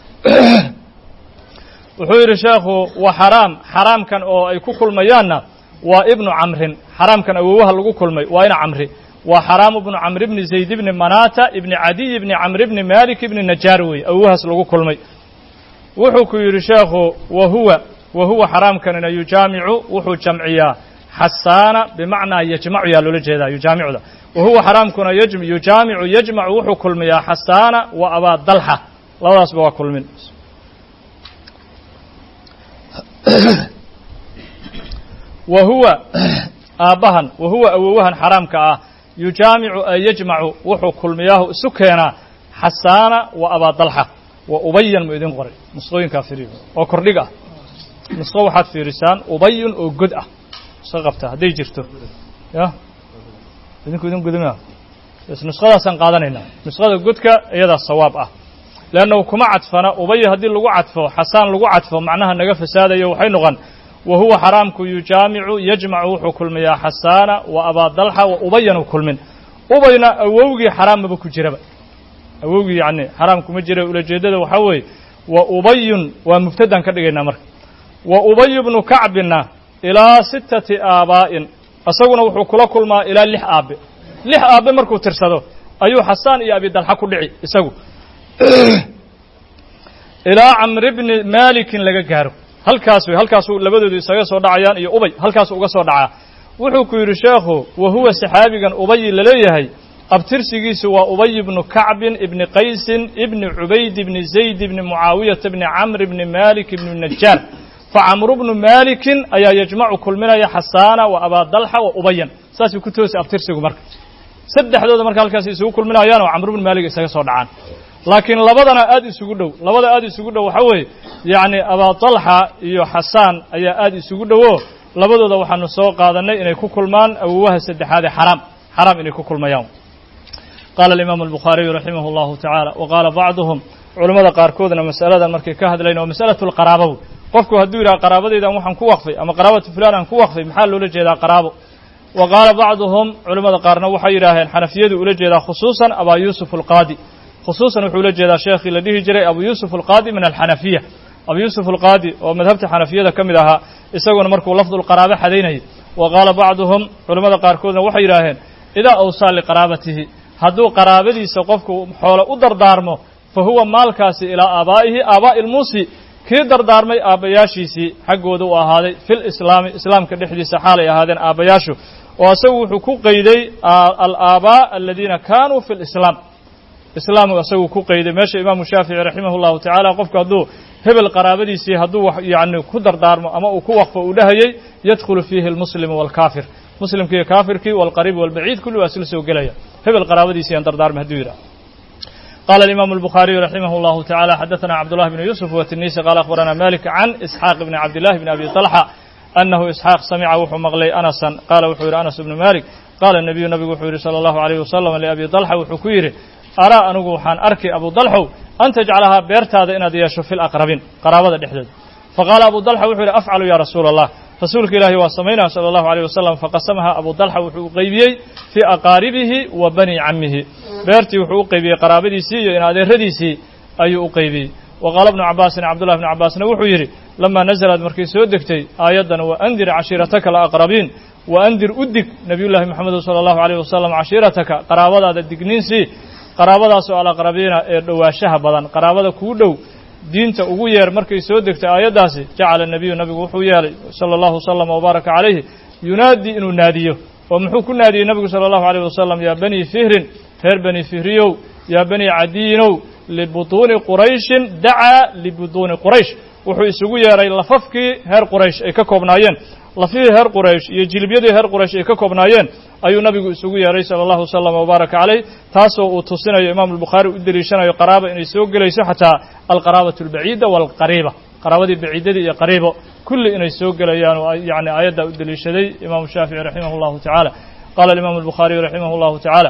wuxuu yidhi sheekhu wa xaraam xaraamkan oo ay ku kulmayaanna waa ibnu camrin xaraamkan awowaha lagu kulmay waa ina camri waa xaraamu bnu camr bni zayd bni manata ibni cadiy bni camr bni malik ibni najaar wey awowahaas lagu kulmay wuxuu ku yidhi sheekhu wa huwa wa huwa xaraamkanina yujaamicu wuxuu jamciyaa xasaana bimacnaa yajmacu yaa loola jeedaa yujaamicda wa huwa xaraamkuna yujaamicu yajmacu wuxuu kulmiyaa xasaana wa abaa dalxa labadaasba waa kulmin wa huwa aabbahan wa huwa awowahan xaraamka ah yujaamicu ay yajmacu wuxuu kulmiyaahu isu keenaa xasaana wa abaa dalxa wa ubayan mu idin qoray nusqooyinkaa firiyo oo kordhig ah nusqo waxaad fiirisaan ubayun oo god ah iska qabta hadday jirto ya idinku idin gudma bs nusqadaasaan qaadanaynaa nusqada godka iyadaa sawaab ah leannahu kuma cadfana ubay haddii lagu cadfo xasaan lagu cadfo macnaha naga fasaadayo waxay noqon wa huwa xaraamku yujaamicu yajmacu wuxuu kulmiyaa xasaana wa abaa dalxa wa ubayan u kulmin ubayna awowgii xaraam ku jiraba awowgii yani xaraam kuma jira ulajeeddada waxaa weeye wa ubayun waa mubtadaan ka dhigaynaa marka wa ubayu bnu kacbina ilaa sittati aabaa'in isaguna wuxuu kula kulmaa ilaa lix aabe lix aabe markuu tirsado ayuu xasaan iyo abidalxa ku dhici isagu ilaa camri bni malikin laga gaaro halkaas wey halkaasuu labadoodu isaga soo dhacayaan iyo ubay halkaasu uga soo dhacaa wuxuu ku yidhi sheekhu wa huwa saxaabigan ubayi laleeyahay abtirsigiisu waa ubay ibnu kacbin ibni qaysin ibni cubayd ibni zayd ibni mucaawiyata ibni camr ibni malik ibni najaar facamru bnu malikin ayaa yajmacu kulminaya xasaana wa abaa dalxa wa ubayan saasuu ku toosi abtirsigu marka saddexdooda marka halkaas isugu kulminayaan oo camru bnu maalik isaga soo dhacaan laakiin labadana aad isugu dhow labada aad isugu dhow waxaa weeye yacni abaa dalxa iyo xasaan ayaa aad isugu dhowo labadooda waxaanu soo qaadanay inay ku kulmaan awowaha saddexaad ee xaraam xaraam inay ku kulmayaan qaala alimaamu albukhaariyu raximah allahu tacaala wa qaala bacduhum culammada qaarkoodna masaladan markay ka hadlayn oo masalatu lqaraaba qofku hadduu yidhaha qaraabadaydan waxaan ku waqfay ama qaraabatu fulan aan ku waqfay maxaa loola jeedaa qaraabo wa qaala bacduhum culimmada qaarna waxay yidhaaheen xanafiyadu ula jeedaa khusuusan abaa yuusuf alqaadi khusuusan wuxuu ula jeedaa sheekhii la dhihi jiray abu yuusuf alqaadi min alxanafiya abu yuusuf alqaadi oo madhabta xanafiyada ka mid ahaa isaguna markuu lafdulqaraabo xadaynayay wa qaala bacduhum culimmada qaarkoodna waxay yidhaaheen idaa awsaa liqaraabatihi hadduu qaraabadiisa qofku xoolo u dardaarmo fa huwa maalkaasi ilaa aabaa'ihi aabaa'i ilmuusi kii dardaarmay aabbayaashiisii xaggooda u ahaaday fil islaami islaamka dhexdiisa xaalay ahaadeen aabbayaashu oo isagu wuxuu ku qeyday alaabaa aladiina kaanuu fi lislaam islaamu isagu ku qeyday meesha imaamu shaafici raximah llahu tacaala qofku hadduu hebel qaraabadiisii hadduu yani ku dardaarmo ama uu ku waqfo uu dhahayey yadkhulu fiihi almuslimu waalkaafir muslimkii kaafirkii walqariib walbaciid kulli waa isla soo gelaya hebel qaraabadiisii aan dardaarmay hadduu yidhaha قال الإمام البخاري رحمه الله تعالى حدثنا عبد الله بن يوسف والتنيسي قال أخبرنا مالك عن إسحاق بن عبد الله بن أبي طلحة أنه إسحاق سمع وحو مغلي أنسا قال وحو أنس بن مالك قال النبي نبي وحو صلى الله عليه وسلم لأبي طلحة وحو كويري أرى أنه حان أركي أبو طلحة أن تجعلها بيرتاد إن ديشو في الأقربين قرابة الإحداد فقال أبو طلحة وحو أفعل يا رسول الله rasuulka ilaahi waa samaynaa sala allahu alayh wasalam faqasamaha abu dalxa wuxuu u qeybiyey fii aqaaribihi wa bani cammihi beertii wuxuu u qeybiyey qaraabadiisii iyo in adeeradiisii ayuu u qeybiyey wa qaala bnu cabaasin cabdullahi bnu cabbaasna wuxuu yidhi lamaa nazalad markay soo degtay aayaddan waandir cashiirataka alaqrabiin waandir u dig nebiyullaahi moxamedu sala allahu alayh wasalam cashiirataka qaraabadaada digniinsii qaraabadaasoo alaqrabiina ee dhowaashaha badan qaraabada kuu dhow diinta ugu yeer markay soo degtay aayaddaasi jacala nebiyu nabigu wuxuu yeelay sala allahu wasalama wabaaraka calayhi yunaadii inuu naadiyo oo muxuu ku naadiyey nabigu sala allahu alayh wasalam yaa banii fihrin reer bani fihriyow yaa banii cadiinow libutuuni qurayshin dacaa libutuuni quraysh wuxuu isugu yeeray lafafkii reer quraysh ay ka koobnaayeen lafihii reer quraysh iyo jilibyadii reer quraysh ay ka koobnaayeen ayuu nabigu isugu yeeray sala allahu wasalam wabaaraka caleyh taasoo uu tusinayo imaamu albukhaari u deliishanayo qaraaba inay soo gelayso xataa alqaraabatu albaciida waalqariiba qaraabadii baciidadii iyo qariibo kulli inay soo gelayaan oo yani aayaddaa u deliishaday imaamu shaafici raximah allahu tacaala qala alimaamu albukhaariyu raximah allahu tacaala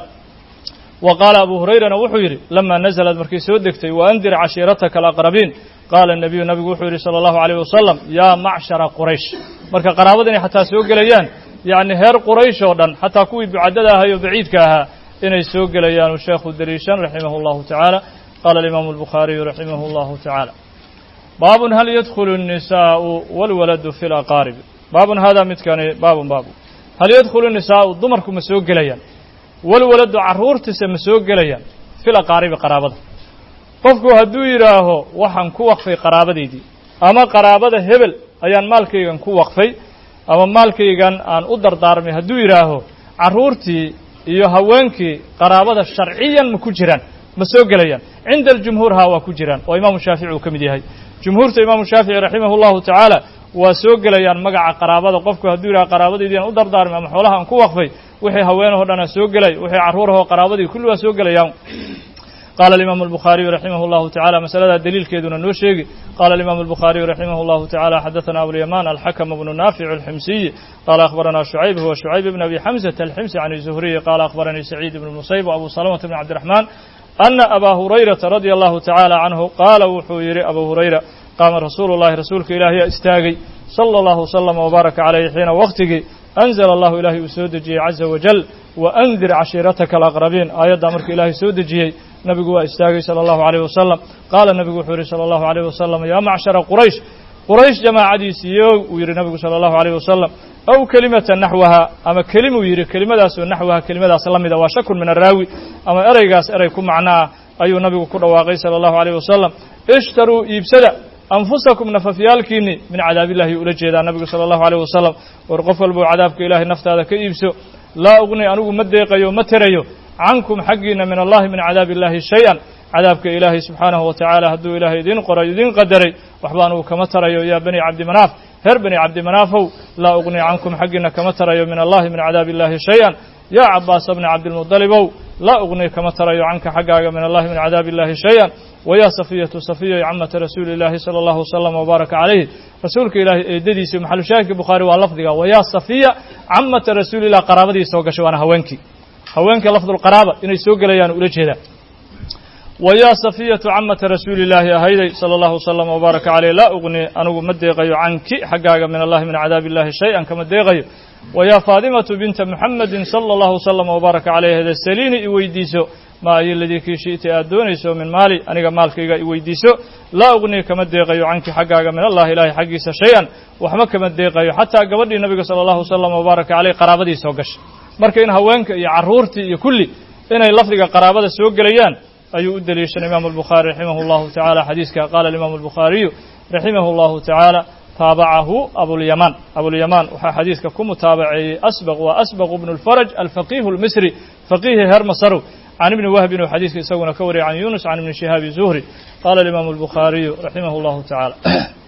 wa qaala abu hurayrana wuxuu yidhi lama nazlad markay soo degtay waandir cashiirataka alaqrabiin qaala nabiyu nabigu wuxuu yidhi sala allahu alayh wasalam yaa macshara quraysh marka qaraabada inay xataa soo gelayaan yacni heer quraysh oo dhan xataa kuwii bucadada ahay oo baciidka ahaa inay soo gelayaan uu sheekhu deliishan raximah allahu tacaala qaala alimaamu albukhaariyu raximah allahu tacaala baabun hal yadkhulu الnisaءu wاlwaladu fi laqaaribi baabun haadaa midkani baabun baabu hal yadkhulu nisaau dumarku ma soo gelayaan walwaladu carruurtiisa ma soo gelayaan fil aqaaribi qaraabada qofku hadduu yidhaaho waxaan ku waqfay qaraabadaydii ama qaraabada hebel ayaan maalkaygan ku waqfay ama maalkaygan aan u dardaarmay hadduu yidhaaho carruurtii iyo haweenkii qaraabada sharciyan ma ku jiraan ma soo gelayaan cinda aljumhuur haa waa ku jiraan oo imaamu shaafici uu ka mid yahay jumhuurta imaamu shaafici raximah allahu tacaala waa soo gelayaan magaca qaraabada qofku hadduu yidhaha qaraabadaydii aan u dardaarmay ama xoolaha aan ku waqfay wixii haweenahoo dhanaa soo gelay wixii carruurahoo qaraabadii kulli waa soo gelayaan qaala alimaamu albukhaariyu raximah allahu tacala masaladaa daliilkeeduna noo sheegi qaala alimaamu albukhaariyu raximah allahu tacala xadaثana abulyamaan alxakm bnu naafic alximsiyi qaala akhbarana shucayb huwa shucayb bn abi xamsata alximsi can zuhriyi qaala akhbaranii saciid ibn musayb abu salamata bn cabdiraxmaan ana abaa hurayrata radia allahu tacaala canhu qaala wuxuu yidhi abu hurayra qaama rasuulu llahi rasuulka ilaahiyaa istaagay sala allahu wasalama wbaaraka calayhi xiina waqtigii anzala allahu ilaahay uu soo dejiyey caza wajal waandir cashiirataka alaqrabiin aayaddaa markii ilaahay soo dejiyey nabigu waa istaagay sala allahu alayh wasalam qaala nabigu wuxuu yihi sala allahu alayh wasalam yaa macshara quraysh quraysh jamaacadiisiiyo uu yidhi nabigu sala allahu alayh wasalam aw kelimata naxwaha ama kelimuu yidhi kelimadaasoo naxwaha kelimadaas la mida waa shakun min araawi ama ereygaas erey ku macno ah ayuu nabigu ku dhawaaqay sala allahu alayh wasalam ishtaruu iibsada anfusakum nafafyaalkiinni min cadaabillahi ula jeedaa nabigu sala allahu alayh wasalam war qof walbou cadaabka ilaahay naftaada ka iibso laa ugni anigu ma deeqayo ma terayo cankum xaggiina min allahi min cadaabi illahi shay-an cadaabka ilaahay subxaanahu wa tacaala hadduu ilaahay idiin qoray idiin qadaray waxba anugu kama tarayo yaa bani cabdimanaaf reer bani cabdimanaafow laa ugni cankum xaggiina kama tarayo min allahi min cadaabi illahi shay-an yaa cabaasa bni cabdilmudalibow laa ugni kama tarayo canka xaggaaga min allahi min cadaabi illahi shay-an wayaa safiyatu safiya camata rasuuli illaahi sala allahu wasalama wbaaraka calayhi rasuulka ilaahay eedadiisa maxalushaahidka bukhaari waa lafdiga wayaa safiya camata rasuulilah qaraabadii soo gashay waana haweenkii haweenka lafdulqaraaba inay soo gelayaan ula jeedaa wayaa safiyatu camata rasuuli illaahi ahayday sala allahu wasalama wbaaraka caleyh laa ugni anigu ma deeqayo canki xaggaaga min allahi min cadaabi illahi shay-an kama deeqayo wayaa faadimatu binta muxamedin sala allahu wasalama wbaaraka caleyh hada saliini i weydiiso maa ayo ladii kii shi'ta aad doonayso min maali aniga maalkayga i weydiiso laa ugni kama deeqayo canki xaggaaga min allahi ilaahay xaggiisa shay-an waxma kama deeqayo xataa gabadhii nabiga sala allahu wasalama wbaaraka caleyh qaraabadii soo gashay marka in haweenka iyo carruurtii iyo kulli inay lafdiga qaraabada soo gelayaan ayuu u deliishanay imaamu albukhaari raximah allahu tacala xadiiska qaala alimaamu albukhaariyu raximah allahu tacaala taabacahu abulyamaan abulyamaan waxaa xadiidka ku mutaabaceeyey asbaq waa asbaqu bnu lfaraj alfaqihu lmisri faqihi heer masarow can ibni wahbin uu xadiidka isaguna ka wariyay can yunus can ibni shihaabi zuhri qaala alimaamu albukhaariyu raximah allahu tacaala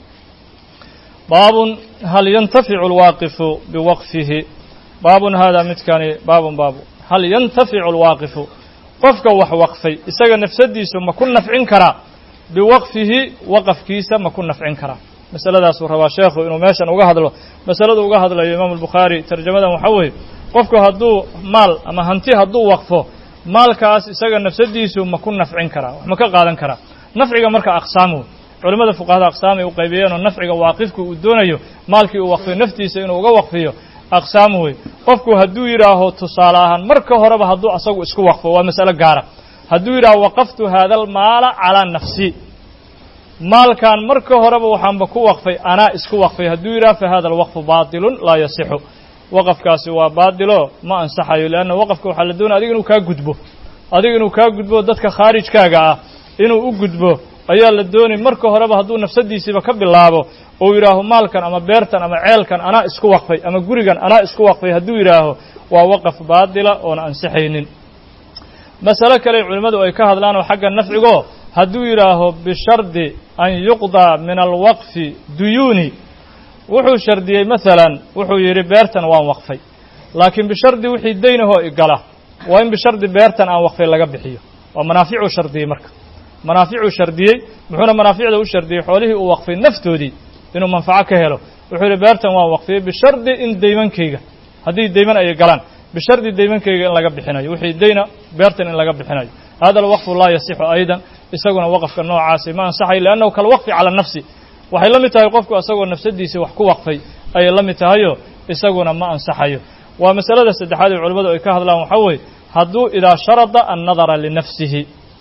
baabun hal yantaficu alwaaqifu biwaqfihi baabun haadaa midkani baabun baabu hal yantaficu alwaaqifu qofka wax waqfay isaga nafsadiisu ma ku nafcin karaa biwaqfihi waqafkiisa ma ku nafcin karaa masaladaasuu rabaa sheekhu inuu meeshan uga hadlo masaladu uga hadlayo imaamu albukhaari tarjamadan waxaa weeye qofku hadduu maal ama hanti hadduu waqfo maalkaas isaga nafsadiisu ma ku nafcin karaa wax ma ka qaadan karaa nafciga marka aqsaam wey culimmada fuqahada aqsaam ay u qaybiyeenoo nafciga waaqifku uu doonayo maalkii uu waqfiyo naftiisa inuu uga waqfiyo aqsaam wey qofku hadduu yidhaaho tusaale ahaan marka horeba hadduu asagu isku waqfo waa mas'alo gaara hadduu yidhaaho waqaftu haada almaala calaa nafsi maalkan marka horeba waxaanba ku waqfay anaa isku waqfay hadduu yidhaha fa hada alwaqfu baatilun laa yasixu waqafkaasi waa baatilo ma ansaxayo leanna waqafka waxaa la doonaya adiga inuu kaa gudbo adiga inuu kaa gudbo dadka khaarijkaaga ah inuu u gudbo ayaa la doonay marka horeba hadduu nafsadiisiiba ka bilaabo ou yidhaaho maalkan ama beertan ama ceelkan anaa isku waqfay ama gurigan anaa isku waqfay hadduu yidhaaho waa waqaf baatila oona ansixaynin masalo kale culimmadu ay ka hadlaan oo xagga nafcigo hadduu yidhaaho bishardi an yuqdaa min alwaqfi duyuuni wuxuu shardiyey masalan wuxuu yidhi beertan waan waqfay laakiin bishardi wixii daynahoo igala waa in bishardi beertan aan waqfay laga bixiyo waa manaaficuu shardiyey marka manaaficuu shardiyey muxuuna manaaficda u shardiyey xoolihii uu waqfay naftoodii inuu manfaco ka helo wuxuu yidhi beertan waan waqfiyey bishardi in daymankayga haddii dayman ay galaan bishardi daymankayga in laga bixinayo wixii dayna beertan in laga bixinayo hada alwaqfu laa yasixu aydan isaguna waqafka noocaasi ma ansaxayo liannahu kalwaqfi cala nafsi waxay la mid tahay qofku isagoo nafsadiisii wax ku waqfay ayay la mid tahayo isaguna ma ansaxayo waa masalada saddexaad ee culimmadu ay ka hadlaan waxaa weeye hadduu idaa sharada annadara linafsihi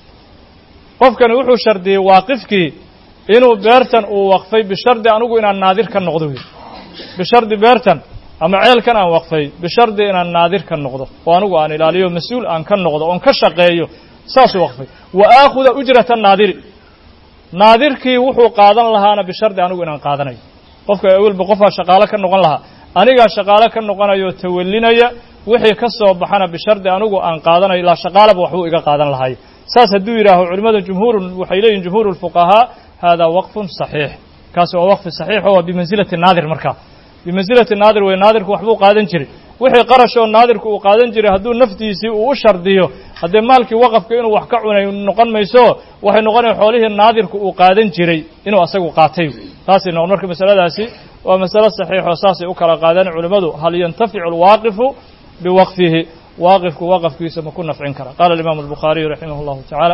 qofkani wuxuu shardiyey waaqifkii inuu beertan uu waqfay bishardi anigu inaan naadir ka noqdo wey bishardi beertan ama ceelkan aan waqfay bishardi inaan naadir ka noqdo oo anigu aan ilaaliyo mas-uul aan ka noqdo oon ka shaqeeyo saasuu waqfay wa aakhuda ujrata naadiri naadirkii wuxuu qaadan lahaana bishardi anigu inaan qaadanayo qofka awelba qofaa shaqaalo ka noqon lahaa anigaa shaqaalo ka noqonayo tawallinaya wixii ka soo baxana bishardi anigu aan qaadanayo ilaa shaqaalaba waxbuu iga qaadan lahaay saas hadduu yidhaaho culimmada jumhuuru waxay leeyihin jumhuuru lfuqahaa haadaa waqfun saxiix kaasi waa waqfi saxiixo waa bimansilati naadir markaa bimansilati naadir wey naadirku waxbuu qaadan jiray wixii qarashoo naadirku uu qaadan jiray hadduu naftiisii uu u shardiyo haddee maalkii waqafka inuu wax ka cunay noqon mayso waxay noqonaya xoolihii naadirku uu qaadan jiray inuu asagu qaatay taasay noqon marka masaladaasi waa masalo saxiixoo saasay u kala qaadaan culimmadu hal yantaficu alwaaqifu biwaqfihi waaqifku waqafkiisa ma ku nafcin kara qaala alimaamu albukhaariyu raximah allahu tacaala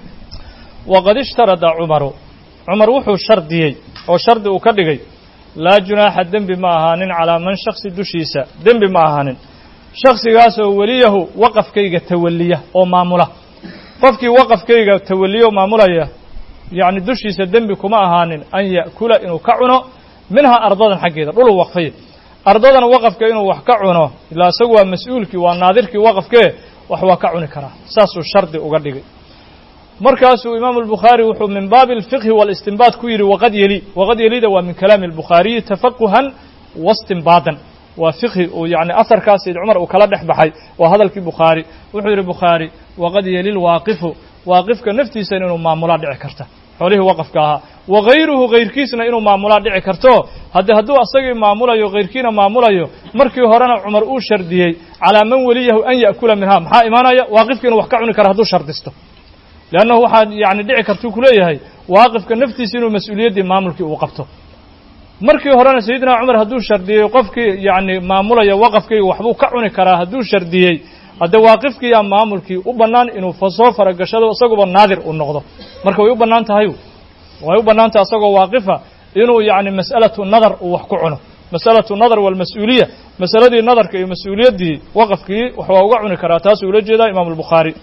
waqad ishtarada cumaru cumar wuxuu shardiyey oo shardi uu ka dhigay laa junaaxa dembi ma ahaanin calaa man shaksi dushiisa dembi ma ahaanin shaksigaasoo weliyahu waqafkayga tawalliya oo maamula qofkii waqafkayga tawalliya oo maamulaya yacni dushiisa dembi kuma ahaanin an ya'kula inuu ka cuno minhaa ardadan xaggeeda dhuluu waqfay ardadan waqafka inuu wax ka cuno ilaa isagu waa mas-uulkii waa naadirkii waqafkee wax waa ka cuni karaa saasuu shardi uga dhigay markaasuu imaamu albukhaari wuxuu min baabi alfiqhi walistinbaad ku yidhi waqad yeli waqad yelida waa min kalaami albukhaariyi tafaquhan wastinbaadan waa fiqhi uu yacni asarkaas sayd cumar uu kala dhex baxay waa hadalkii bukhaari wuxuu yidhi bukhaari waqad yeli lwaaqifu waaqifka naftiisana inuu maamulaa dhici karta xoolihii waqafka ahaa wa hayruhu hayrkiisna inuu maamulaa dhici karto haddii hadduu asagii maamulayo hayrkiina maamulayo markii horena cumar uu shardiyey calaa man weliyahu an ya'kula minhaa maxaa imaanaya waaqifka inuu wax ka cuni kara hadduu shardisto leannahu waxaa yani dhici kartuu ku leeyahay waaqifka naftiisa inuu mas-uuliyaddii maamulkii uu qabto markii horena sayidina cumar hadduu shardiyey qofkii yacni maamulaya waqafkayga waxbuu ka cuni karaa hadduu shardiyey haddee waaqifkiiyaa maamulkii u bannaan inuu soo faragashado isaguba naadir uu noqdo marka way u bannaan tahay way u bannaan tahay isagoo waaqifa inuu yacni mas'alatu nadar uu wax ku cuno mas'alatu nadar walmas-uuliya masaladii nadarka iyo mas-uuliyaddii waqafkii wax waa uga cuni karaa taasuu ula jeedaa imaamu albukhaari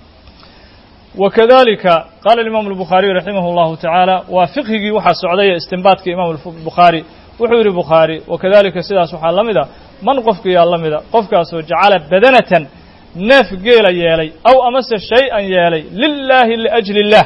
wakadalika qaala imaamu albukhaariyu raximah allahu tacaala waa fiqhigii waxaa socdaya istinbaadka imaamu bukhaari wuxuu yidhi bukhaari wakadalika sidaas waxaa la mid a man qofkiyaa la mida qofkaasoo jacala badanatan neef geela yeelay aw amase shay-an yeelay lilaahi liajli illah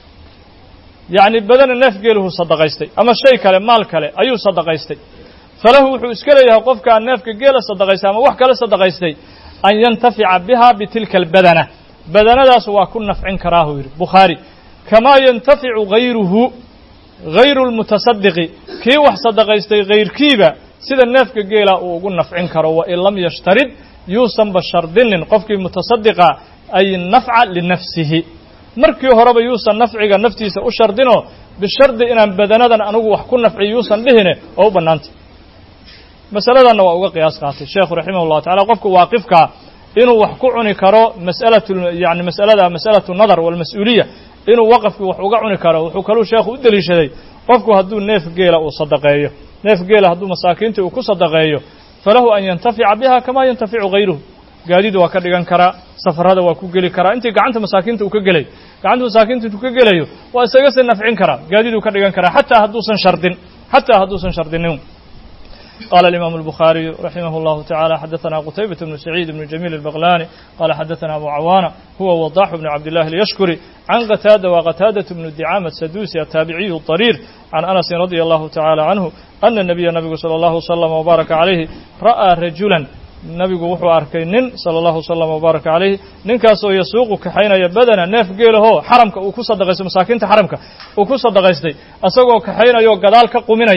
yacni badana neef geeluhu sadaqaystay ama shay kale maal kale ayuu sadaqaystay falahu wuxuu iska leeyahay qofkaa neefka geela sadaqaystay ama wax kale sadaqaystay an yantafica biha bitilka albadana badanadaas waa ku nafcin karaahuu yidhi bukhaari kamaa yantaficu hayruhu hayru lmutasadiqi kii wax sadaqaystay hayrkiiba sida neefka geela uu ugu nafcin karo wain lam yashtarid yuusanba shardinin qofkii mutasadiqa ay nafca linafsihi markii horeba yuusan nafciga naftiisa u shardinoo bishardi inaan badanadan anigu wax ku nafci yuusan dhihine oo u bannaantay masaladanna waa uga qiyaas qaatay sheekhu raximah llahu tacala qofka waaqifkaa inuu wax ku cuni karo mas'alatu yani mas'alada mas'alatu nadar walmas-uuliya inuu waqafkii wax uga cuni karo wuxuu kaluu sheekhu u deliishaday qofku hadduu neef geela uu sadaqeeyo neef geela hadduu masaakiinta uu ku sadaqeeyo falahu an yantafica biha kamaa yantaficu hayruhu gaadiid waa ka dhigan karaa safarada waa ku geli karaa intii gacanta masaakiinta uu ka gelayo gacanta masaakiinta intuu ka gelayo waa isaga se nafcin karaa gaadiid uu ka dhigan karaa xataa hadduusan shardin xataa hadduusan shardinin قال الإمام البخاري رحمه الله تعالى حدثنا قتيبة بن سعيد بن جميل البغلاني قال حدثنا أبو عوانة هو وضاح بن عبد الله اليشكري عن قتادة وقتادة بن الدعامة السدوسي التابعي الطرير عن أنس رضي الله تعالى عنه أن النبي النبي صلى الله وسلم وبارك عليه رأى رجلا nabigu wuxuu arkay nin sala allahu wasalam wbaaraka calayh ninkaasoo yasuuqu kaxaynaya badana neef geelahoo xaramka uu ku sadaqaystay masaakiinta xaramka uu ku sadaqaystay isagoo kaxaynayoo gadaal ka quminaya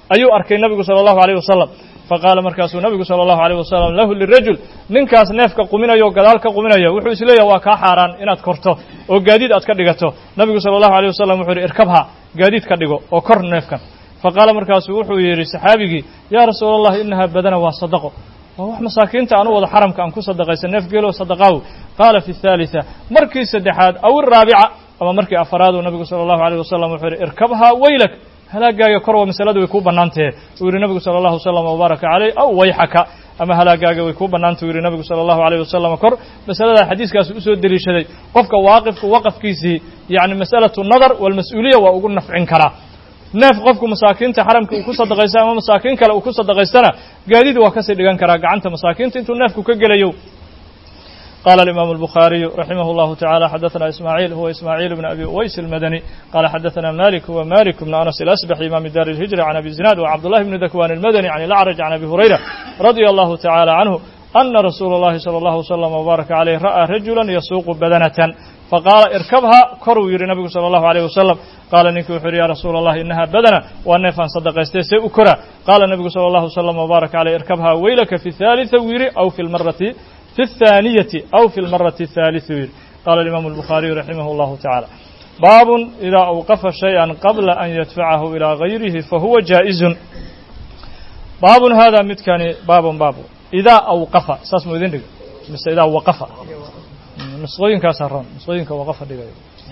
ayuu arkay nabigu sala allahu alayh wasalam faqaala markaasuu nabigu sala allahu alayh wasalam lahu lirajul ninkaas neefka quminayo o gadaal ka quminaya wuxuu isleeyahay waa kaa xaaraan inaad korto oo gaadiid aad ka dhigato nabigu sala allahu alayh wasalam wuxuu yihi irkabha gaadiid ka dhigo oo kor neefkan faqaala markaasuu wuxuu yidhi saxaabigii yaa rasuula allah inahaa badana waa sadaqo waa wax masaakiinta aan u wada xaramka aan ku sadaqaysa neef geelo sadaqaaw qaala fi thaalitha markii saddexaad aw iraabica ama markii afaraaduu nabigu sala allahu alayh wasalam wuxuu yidhi irkabhaa waylak halaagaaga kor waa masaladu way kuu bannaantahe uu yidhi nabigu sala allahu wasalam wabaaraka caleyh aw wayxaka ama halaagaaga way kuu bannaanta u yidhi nabigu sala allahu alayh wasalam kor masaladaa xadiiskaasi usoo deliishaday qofka waaqifku waqafkiisii yacni masalatu nadar walmas-uuliya waa ugu nafcin karaa neef qofku masaakiinta xaramka uu ku sadaqaysta ama masaakiin kale uu ku sadaqaystana gaadiid waa kasii dhigan karaa gacanta masaakiinta intuu neefku ka gelayo قال الإمام البخاري رحمه الله تعالى حدثنا إسماعيل هو إسماعيل بن أبي أويس المدني قال حدثنا مالك هو مالك بن أنس الأسبح إمام دار الهجرة عن أبي زناد وعبد الله بن ذكوان المدني عن الأعرج عن أبي هريرة رضي الله تعالى عنه أن رسول الله صلى الله وسلم وبارك عليه رأى رجلا يسوق بدنة فقال اركبها كرو يري النبي صلى الله عليه وسلم قال نينك وحر يا رسول الله إنها بدنة والنفان صدق استيسي أكرا قال النبي صلى الله وسلم وبارك عليه اركبها ويلك في الثالثة ويري أو في المرة في الثانية أو في المرة الثالثة قال الإمام البخاري رحمه الله تعالى باب إذا أوقف شيئا قبل أن يدفعه إلى غيره فهو جائز باب هذا متكاني باب باب إذا أوقف ساس مؤذن مس إذا وقف نسخوين كاسرون نسخوين كوقف دقيقة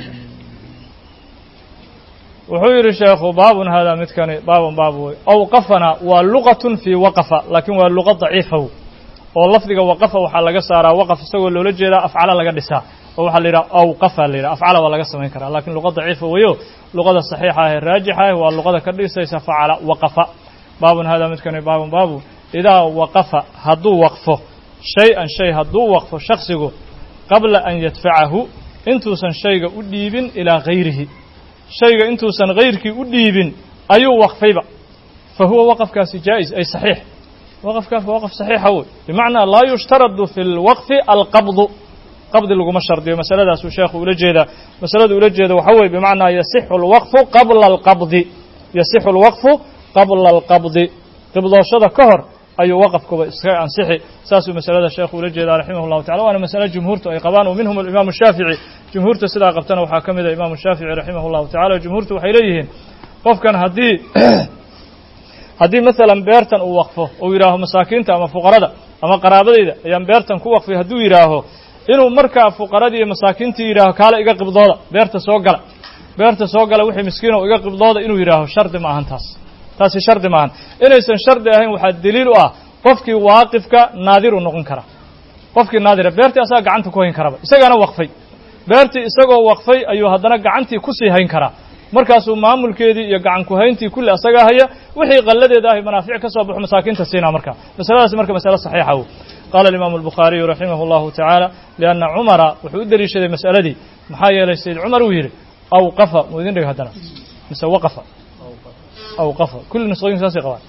وحير الشيخ باب هذا متكاني باب باب أوقفنا واللغة في وقف لكن واللغة ضعيفة oo lafdiga waqafa waxaa laga saaraa waqaf isagoo loola jeedaa afcala laga dhisaa oo waxaa la yidhaha awqafa la yidhaha afcala waa laga samayn karaa lakiin luqa daciifa weeyo luqada saxiixa ah ee raajixa ah waa luqada ka dhisaysa facala waqafa baabun hada midkani baabun baabu idaa waqafa hadduu waqfo shay-an shay hadduu waqfo shaksigu qabla an yadfacahu intuusan shayga u dhiibin ilaa hayrihi shayga intuusan hayrkii u dhiibin ayuu waqfayba fa huwa waqafkaasi jaa-is ay saxiix waqafkaas waa waqf saxiixa wey bimacnaa laa yushtaradu fi lwaqfi alqabdu qabdi laguma shardiyo masaladaasuu sheekhu ula jeedaa masalada ula jeeda waxa weye bimacnaa yasixu alwaqfu qabla alqabdi yasixu alwaqfu qabla alqabdi qibdooshada ka hor ayuu waqafkuba iska ansixi saasuu masalada sheekhu ula jeedaa raximah llahu tacala waana masale jumhuurtu ay qabaan o minhum alimaamu shaafici jumhuurta sidaa qabtana waxaa ka mida imaamu shaafici raximah llahu tacala jumhuurtu waxay leeyihiin qofkan haddii haddii masalan beertan uu waqfo uu yidhaaho masaakiinta ama fuqarada ama qaraabadayda ayaan beertan ku waqfay hadduu yidhaaho inuu markaa fuqaradii iyo masaakiintii yidhaaho kaale iga qibdooda beerta soo gala beerta soo gala wixii miskiino iga qibdooda inuu yidhaaho shardi ma ahan taas taasi shardi maahan inaysan shardi ahayn waxaa daliil u ah qofkii waaqifka naadiru noqon kara qofkii naadira beertii asaga gacanta ku hayn karaba isagaana waqfay beertii isagoo waqfay ayuu haddana gacantii kusii hayn karaa markaasuu maamulkeedii iyo gacan kuhayntii kulli asagaa haya wixii qalladeeda ahy manaafic ka soo baxo masaakiinta siinaa markaa masaladaasi marka masale saxiixa wey qaala alimaamu albukhaariyu raximah allahu tacaala lianna cumara wuxuu u deliishaday mas'aladii maxaa yeelay sayid cumar uu yidhi awqafa muu idin dhig haddana mise waqafa awqafa kulli nusqooyinka saasay qabaan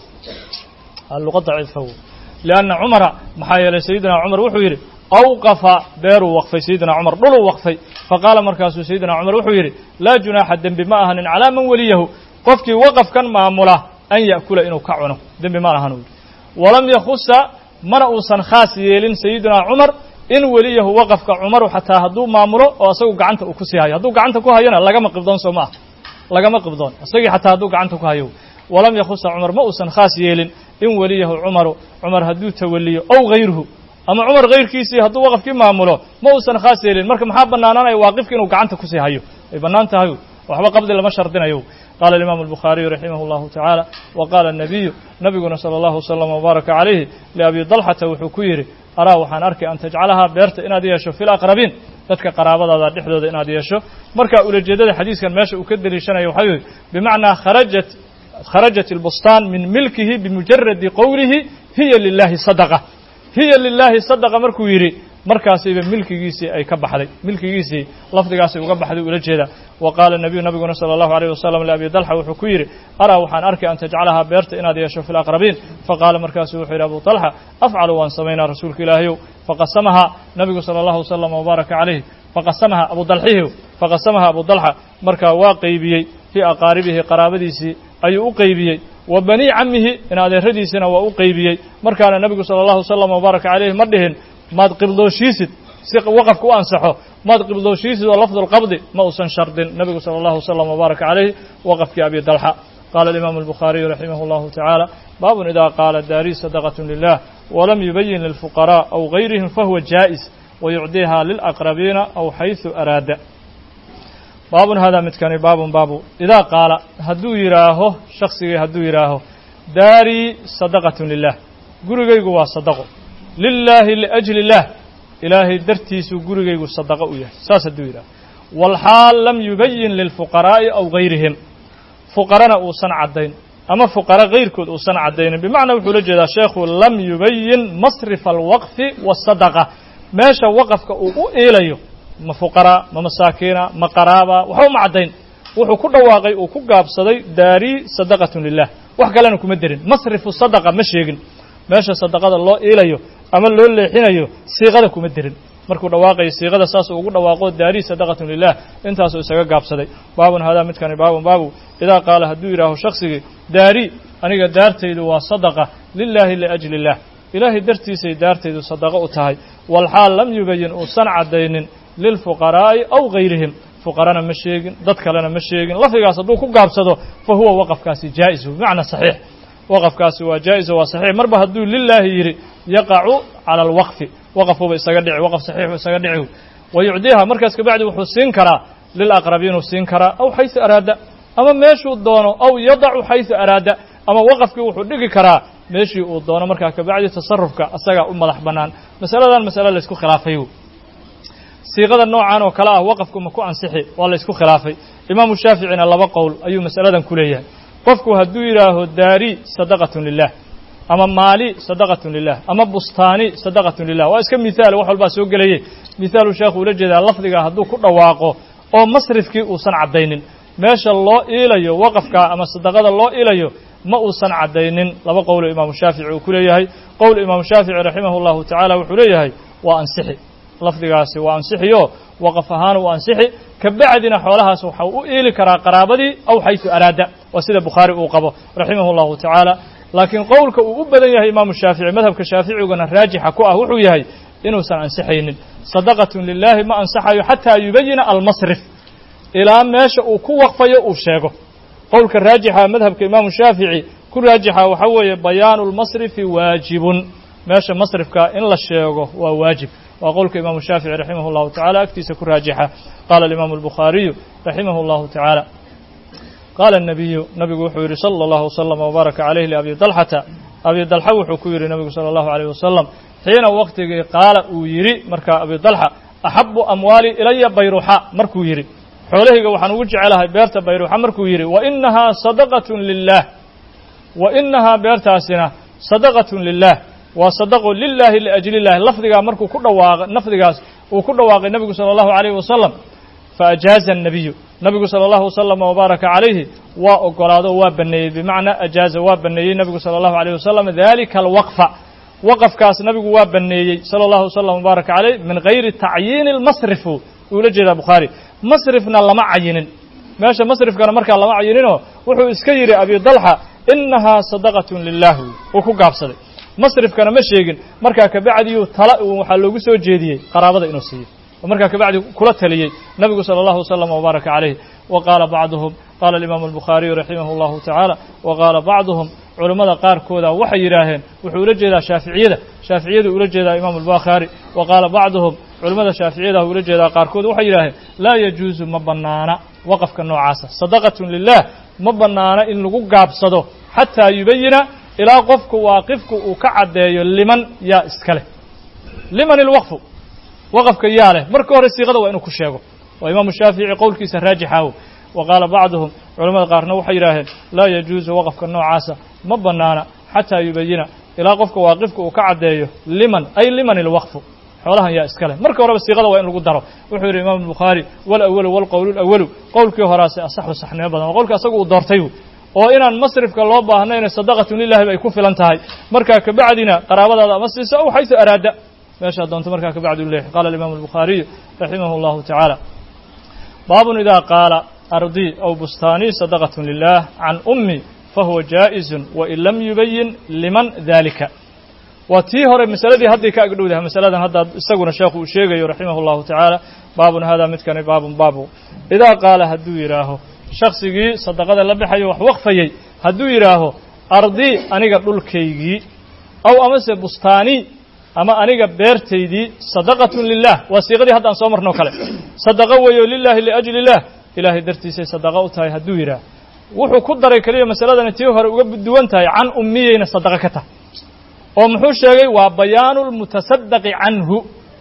luqa daciifa wey lianna cumara maxaa yeelay sayidina cumar wuxuu yidhi awqafa beeruu waqfay sayidina cumar dhuluu waqfay faqaala markaasuu sayidina cumar wuxuu yidhi laa junaaxa dembi ma ahanin calaa man weliyahu qofkii waqafkan maamula an ya'kula inuu ka cuno dembi ma ahan uu yidhi walam yakhusa mana uusan khaas yeelin sayidina cumar in weliyahu waqafka cumaru xataa hadduu maamulo oo asagu gacanta uu ku sii hayo hadduu gacanta ku hayona lagama qibdoon soo ma ah lagama qibdoon isagii xataa hadduu gacanta ku hayo walam yakhusa cumar ma uusan khaas yeelin in weliyahu cumaru cumar hadduu tawaliyo ow hayruhu ama cumar kayrkiisii hadduu waqafkii maamulo ma uusan khaas yeelin marka maxaa bannaanaanaya waaqifka inuu gacanta kusii hayo ay bannaan tahay waxba qabdi lama shardinayo qaala alimaamu albukhaariyu raximah allahu tacaala wa qaala anabiyu nabiguna sala allahu wasalam wabaaraka calayhi liabi dalxata wuxuu ku yidhi araa waxaan arkay an tajcalahaa beerta inaad yeesho fi laqrabiin dadka qaraabadaada dhexdooda inaad yeesho marka ulajeedada xadiiskan meesha uu ka deliishanayo waxaa weye bimacnaa kharajat kharajat albustaan min milkihi bimujaradi qowlihi hiya lilahi sadaqa hiya lilaahi sadaqa markuu yidhi markaasiba milkigiisii ay ka baxday milkigiisii lafdigaasay uga baxday ula jeeda wa qaala nabiyu nabiguna sala allahu alayh wasalam liabi dalxa wuxuu ku yidhi araa waxaan arkay an tajcalahaa beerta inaad yeesho fi laqrabiin faqaala markaasu wuxuu yidhi abu talxa afcalu waan samaynaa rasuulka ilaahayow faqasamahaa nabigu sala allahu wasalam wabaaraka calayh faqasamaha abu dalxihi faqasamaha abu dalxa markaa waa qeybiyey fii aqaaribihi qaraabadiisii ayuu u qeybiyey wa banii camihi in adeeradiisina waa u qeybiyey markaana nebigu sala allahu wasalam wabaaraka calayhi ma dhihin maad qibdooshiisid si waqafka u ansaxo maad qibdooshiisid oo lafdulqabdi ma uusan shardin nebigu sala allahu wasalam wabaaraka calayhi waqafkii abi dalxa qaala alimaamu albukhaariyu raximah allahu tacaala baabun idaa qaala daari sadaqatu lilah walam yubayin lilfuqaraa aw gayrihim fahuwa jaa'is wayucdiiha lilaqrabiina aw xaysu araada baabun hada midkani baabun baabu idaa qaala hadduu yidhaaho shaksigii hadduu yidhaaho daarii sadaqatun lilah gurigaygu waa sadaqo lilaahi liajli illaah ilaahay dartiisuu gurigaygu sadaqo u yahay saas hadduu yidhaho walxaal lam yubayin lilfuqaraa'i aw gayrihim fuqarana uusan caddayn ama fuqara kayrkood uusan caddaynin bimacnaa wuxuu la jeedaa sheekhu lam yubayin masrifa alwaqfi waasadaqa meesha waqafka uu u iilayo ma fuqaraa ma masaakiina ma qaraaba waxba uma caddayn wuxuu ku dhawaaqay uu ku gaabsaday daarii sadaqatun lilah wax kalena kuma derin masrifu sadaqa ma sheegin meesha sadaqada loo iilayo ama loo leexinayo siiqada kuma derin markuu dhawaaqayo siiqada saas uu ugu dhawaaqo daarii sadaqatun lilah intaasuu isaga gaabsaday baabun hadaa midkani baabun baabu idaa qaala hadduu yidhaaho shaksigii daari aniga daartaydu waa sadaqa lilaahi liajli illah ilaahay dartiisay daartaydu sadaqo u tahay walxaal lam yubayin uusan caddaynin lilfuqaraa'i aw gayrihim fuqarana ma sheegin dad kalena ma sheegin lafdigaas hadduu ku gaabsado fa huwa waqafkaasi jaa'isu bimacnaa saxiix waqafkaasi waa jaa'iso waa saxiix marba hadduu lilaahi yidhi yaqacu cala alwaqfi waqafuuba isaga dhici waqaf saxiixu isaga dhici wa yucdiiha markaas kabacdi wuxuu siin karaa lilaqrabiinuu siin karaa aw xaysu araada ama meeshuu doono aw yadacu xaysu araada ama waqafkii wuxuu dhigi karaa meeshii uu doono markaa kabacdi tasarufka asagaa u madax bannaan masaladan masale laysku khilaafay siiqada noocan oo kale ah waqafku ma ku ansixi waa la ysku khilaafay imaamu shaaficina laba qowl ayuu masaladan ku leeyahay qofku hadduu yidhaaho daari sadaqatun lilah ama maali sadaqatun lilah ama bustaani sadaqatun lilah waa iska mithaal wax walbaa soo gelayey mithaalu sheekhu ula jeedaa lafdiga hadduu ku dhawaaqo oo masrifkii uusan caddaynin meesha loo iilayo waqafka ama sadaqada loo iilayo ma uusan caddaynin laba qowlo imaamu shaafici uu ku leeyahay qowl imaamu shaafici raximah allahu tacaala wuxuu leeyahay waa ansixi lafdigaasi waa ansixiyo waqaf ahaan uu ansixi kabacdina xoolahaas waxau u iili karaa qaraabadii aw xaysu araada waa sida bukhaari uu qabo raximah allahu tacaala laakiin qowlka uu u badan yahay imaamu shaafici madhabka shaaficiguna raajixa ku ah wuxuu yahay inuusan ansixaynin sadaqatun lilaahi ma ansaxayo xataa yubayina almasrif ilaa meesha uu ku waqfayo uu sheego qowlka raajixa madhabka imaamu shaafici ku raajixa waxaa weeye bayaanu lmasrifi waajibun meesha masrifka in la sheego waa waajib waa qowlka imaamu shaafici raximah اllahu tacala agtiisa ku raajixa qaala alimaamu albukhaariyu raximah اllahu tacaala qaala الnabiyu nabigu wuxuu yidhi salى اllahu wslama wbaaraka calayh liabi dalxata abi dalxa wuxuu ku yidhi nabigu salى اllahu عalيyh wasalam xiina waktigii qaala uu yidhi markaa abi dalxa axabu amwaali ilaya bayruxa markuu yidhi xoolahayga waxaan ugu jecelahay beerta bayruxa markuu yidhi wainahaa sadaqaة lilah wa inahaa beertaasina sadaqaة lilah waa sadaqo lilaahi liajli illahi lafdigaa markuu ku dhawaaqa lafdigaas uu ku dhawaaqay nebigu sala allahu calayhi wasalam faajaaza annabiyu nabigu sala allahu wasalama wabaaraka calayhi waa ogolaado waa baneeyey bimacnaa ajaaza waa baneeyey nebigu sala allahu alayh wasalam dalika alwaqfa waqafkaas nabigu waa baneeyey sala allahu wasalam wabaaraka calayh min gayri tacyiini lmasrifu uula jeedaa bukhaari masrifna lama cayinin meesha masrifkana markaa lama cayininoo wuxuu iska yidhi abi dalxa inahaa sadaqatun lilah uu ku gaabsaday masrifkana ma sheegin markaa kabacdiyuu tala waxaa loogu soo jeediyey qaraabada inuu siiyo oo markaa kabacdi kula taliyey nabigu salى اllahu wslama wbaaraka calayh wa qaala bacduhum qaala alimaamu albukhaariyu raximah اllahu tacaala wa qaala bacduhum culammada qaarkooda waxay yidhaaheen wuxuu ula jeedaa shaaficiyada shaaficiyadu ula jeedaa imaamu albukhaari wa qaala bacduhum culammada shaaficiyada ula jeedaa qaarkood waxay yidhaaheen laa yajuusu ma bannaana waqafka noocaasa sadaqatun lilah ma bannaana in lagu gaabsado xataa yubayina ilaa qofku waaqifku uu ka caddeeyo liman yaa iska leh liman ilwaqfu waqafka yaa leh marka hore siiqada waa inuu ku sheego waa imaamu shaafici qowlkiisa raajixaawo wa qaala bacduhum culamada qaarna waxay yidhaaheen laa yajuusu waqafka noocaasa ma bannaana xataa yubayina ilaa qofka waaqifka uu ka caddeeyo liman ay liman ilwaqfu xoolahan yaa iska leh marka horeba siiqada waa in lagu daro wuxuu yidhi imaamu bukhaari walawalu walqowlu lawalu qowlkii horaase asaxu saxnimo badan waa qowlka asaga uu doortay oo inaan masrifka loo baahnayna sadaqatun lilahi bay ku filan tahay markaa kabacdina qaraabadaada ama siiso aw xaysu araada meeshaa doonto markaa kabacdi u leexi qala alimaamu albukhaariyu raximah اllahu tacaala baabun idaa qaala ardii aw bustaanii sadaqatun lilah can ummi fahuwa jaa'isun wain lam yubayin liman dalika waa tii hore masaladii hadday ka agdhowdahay masaladan hadda isaguna sheekhu uu sheegayo raximah اllahu tacaala baabun hada midkani baabun baabu idaa qaala hadduu yidhaaho shaksigii sadaqada la baxayo wax waqfayey hadduu yidhaaho ardi aniga dhulkaygii aw amase bustaani ama aniga beertaydii sadaqatun lilah waa siiqadii haddaan soo marnoo kale sadaqo weeyo lilahi liajli illah ilaahay dartiisay sadaqo u tahay hadduu yidhaah wuxuu ku daray keliya masaladani tii hore uga duwan tahay can ummiyeyna sadaqo ka tahay oo muxuu sheegay waa bayaanu lmutasadaqi canhu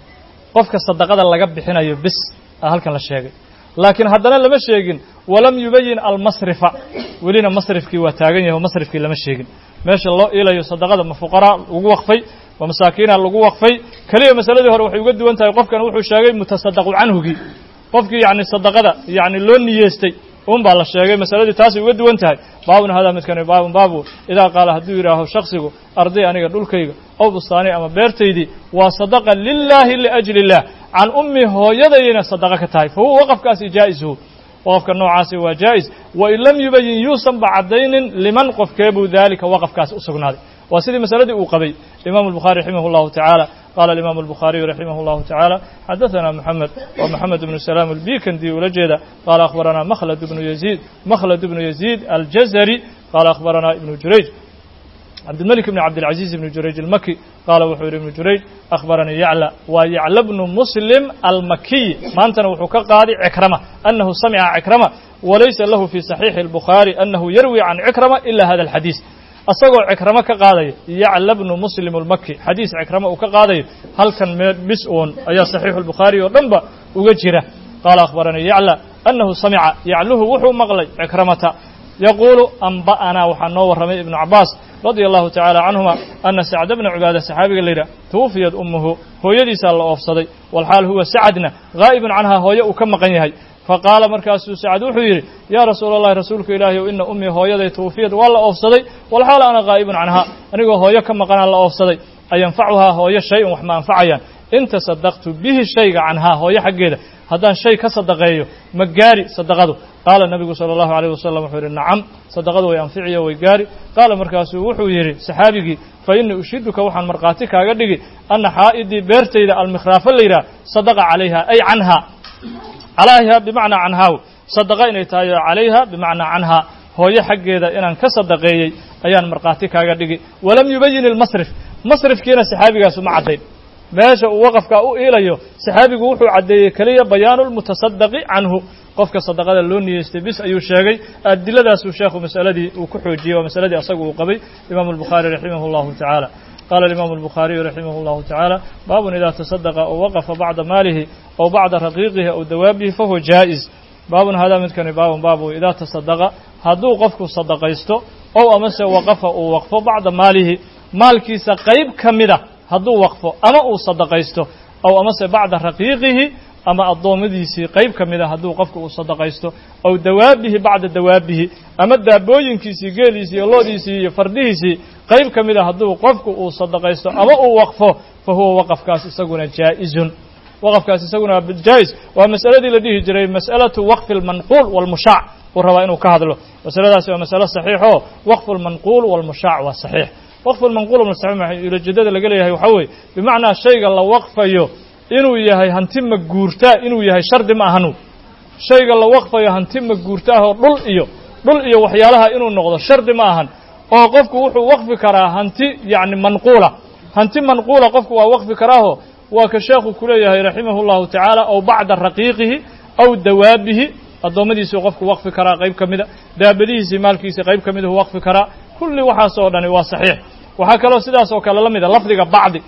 qofka sadaqada laga bixinayo bis a halkan la sheegay laakiin haddana lama sheegin walam yubayin almasrifa welina masrifkii waa taagan yahay oo masrifkii lama sheegin meesha loo ilayo sadaqada ma fuqaraa lagu waqfay ma masaakiina lagu waqfay keliya masaladii hore waxay uga duwan tahay qofkan wuxuu sheegay mutasadaqu canhugii qofkii yacni sadaqada yacni loo niyeestay un baa la sheegay masaladii taasay uga duwan tahay baabun hadaa midkani baabun baabu idaa qaala hadduu yidhaaho shaksigu arday aniga dhulkayga ow bustaani ama beertaydii waa sadaqa lilaahi liajli illah can ummi hooyadayna sadaqa ka tahay fa huwa waqafkaasi jaa'isu waqafka noocaasi waa jaa'is wain lam yubayin yuusanba caddaynin liman qofkeebuu daalika waqafkaasi u sugnaaday waa sidii masaladii uu qabay imaamu الbuخarي raximah الlahu taعaalى qala imaamu الbuخariyu raximah الlahu taعaalى xadaثana moxamed wa moxamed bnu salaam اlbikandi ula jeeda qala akhbarana mkhlad bnu yaziid mkhlad bnu yaziid aljazari qala akhbarana ibnu jurayj cabdilmلك bn cabdilcaزiز ibn jurayj اlmaki qaala wuxuu yihi ibnu jurayj akhbaranii yacla waa yacla bnu muslim almakiy maantana wuxuu ka qaaday cikrama anahu samca cikrama walaysa lahu fi صaxiixi الbukhaari anahu yarwi can cikrama ila hada اlxadiis asagoo cikramo ka qaadaya yacla bnu muslim اlmaki xadiis cikramo uu ka qaadayo halkan mee bis oon ayaa saxiixu اlbukhaari oo dhan ba uga jira qaala akhbaranii yacla anahu samica yacluhu wuxuu maqlay cikramata yaquulu amba'anaa waxaa noo warramay ibnu cabaas radia allahu tacaala canhuma ana sacda bna cibaada saxaabiga la yidhah tuwufiyad ummuhu hooyadiisaa la oofsaday walxaal huwa sacadna gaa'ibun canhaa hooye uu ka maqan yahay faqaala markaasuu sacad wuxuu yidhi yaa rasuula allahi rasuulka ilaahi ow ina ummii hooyaday tuwufiyad waa la oofsaday walxaal ana gaa'ibun canhaa anigoo hooyo ka maqanaa la oofsaday ayanfacuhaa hooyo shay-un wax ma anfacayaan in tasadaqtu bihi shayga canhaa hooyo xaggeeda haddaan shay ka sadaqeeyo ma gaari sadaqadu qaala nabigu sala allahu alayh wasalam wuxuu yidhi nacam sadaqadu way anficiyo way gaari qaala markaasuu wuxuu yidhi saxaabigii fa innii ushiduka waxaan markhaati kaaga dhigi anna xaa'idii beertayda almikhraafo la yidhaha sadaqa calayha ay canhaa calayha bimacnaa canhaaw sadaqa inay tahay calayha bimacnaa canhaa hooyo xaggeeda inaan ka sadaqeeyey ayaan markhaati kaaga dhigi walam yubayin ilmasrif masrifkiina saxaabigaasu ma caddayn meesha uu waqafkaa u iilayo saxaabigu wuxuu caddeeyey keliya bayaanu lmutasadaqi canhu qofka sadaqada loo niyeystay bis ayuu sheegay adiladaasuu sheekhu masaladii uu ku xoojiyey waa masaladii asagu uu qabay imaamu albukhaari raximah allahu tacaala qala alimaamu albukhaariyu raximah allahu tacaala baabun idaa tasadaqa ow waqafa bacda maalihi ow bacda raqiiqihi ow dawaabihi fahuwa jaa'iz baabun hadaa midkani baabun baabu idaa tasadaqa hadduu qofku sadaqaysto ow amase waqafa uu waqfo bacda maalihi maalkiisa qayb ka mida hadduu waqfo ama uu sadaqaysto ow amase bacda raqiiqihi ama addoommadiisii qayb ka mida hadduu qofku uu sadaqaysto ow dawaabihi bacda dawaabihi ama daabooyinkiisii geeliisii iyo loodiisii iyo fardihiisii qayb ka mida hadduu qofku uu sadaqaysto ama uu waqfo fa huwa waqafkaas isaguna jaa'izun waqafkaas isaguna jaa'is waa masaladii la dhihi jiray mas'alatu waqfi almanquul walmushaac uu rabaa inuu ka hadlo masaladaasi waa masalo saxiixoo waqfu lmanquul walmushaac waa saxiix waqfu lmanquul walmushaac ulajeedada laga leeyahay waxaa weeye bimacnaa shayga la waqfayo inuu yahay hanti ma guurtaa inuu yahay shardi ma ahanu shayga la waqfayo hanti ma guurtaahoo dhul iyo dhul iyo waxyaalaha inuu noqdo shardi ma ahan oo qofku wuxuu waqfi karaa hanti yacni manquula hanti manquula qofku waa waqfi karaaho waa ka sheekhu ku leeyahay raximahu llahu tacaala ow bacda raqiiqihi aw dawaabihi addoommadiisuu qofku waqfi karaa qayb ka mida daabadihiisii maalkiisii qayb ka miduu waqfi karaa kulli waxaas oo dhani waa saxiix waxaa kaloo sidaas oo kale la mida lafdiga bacdi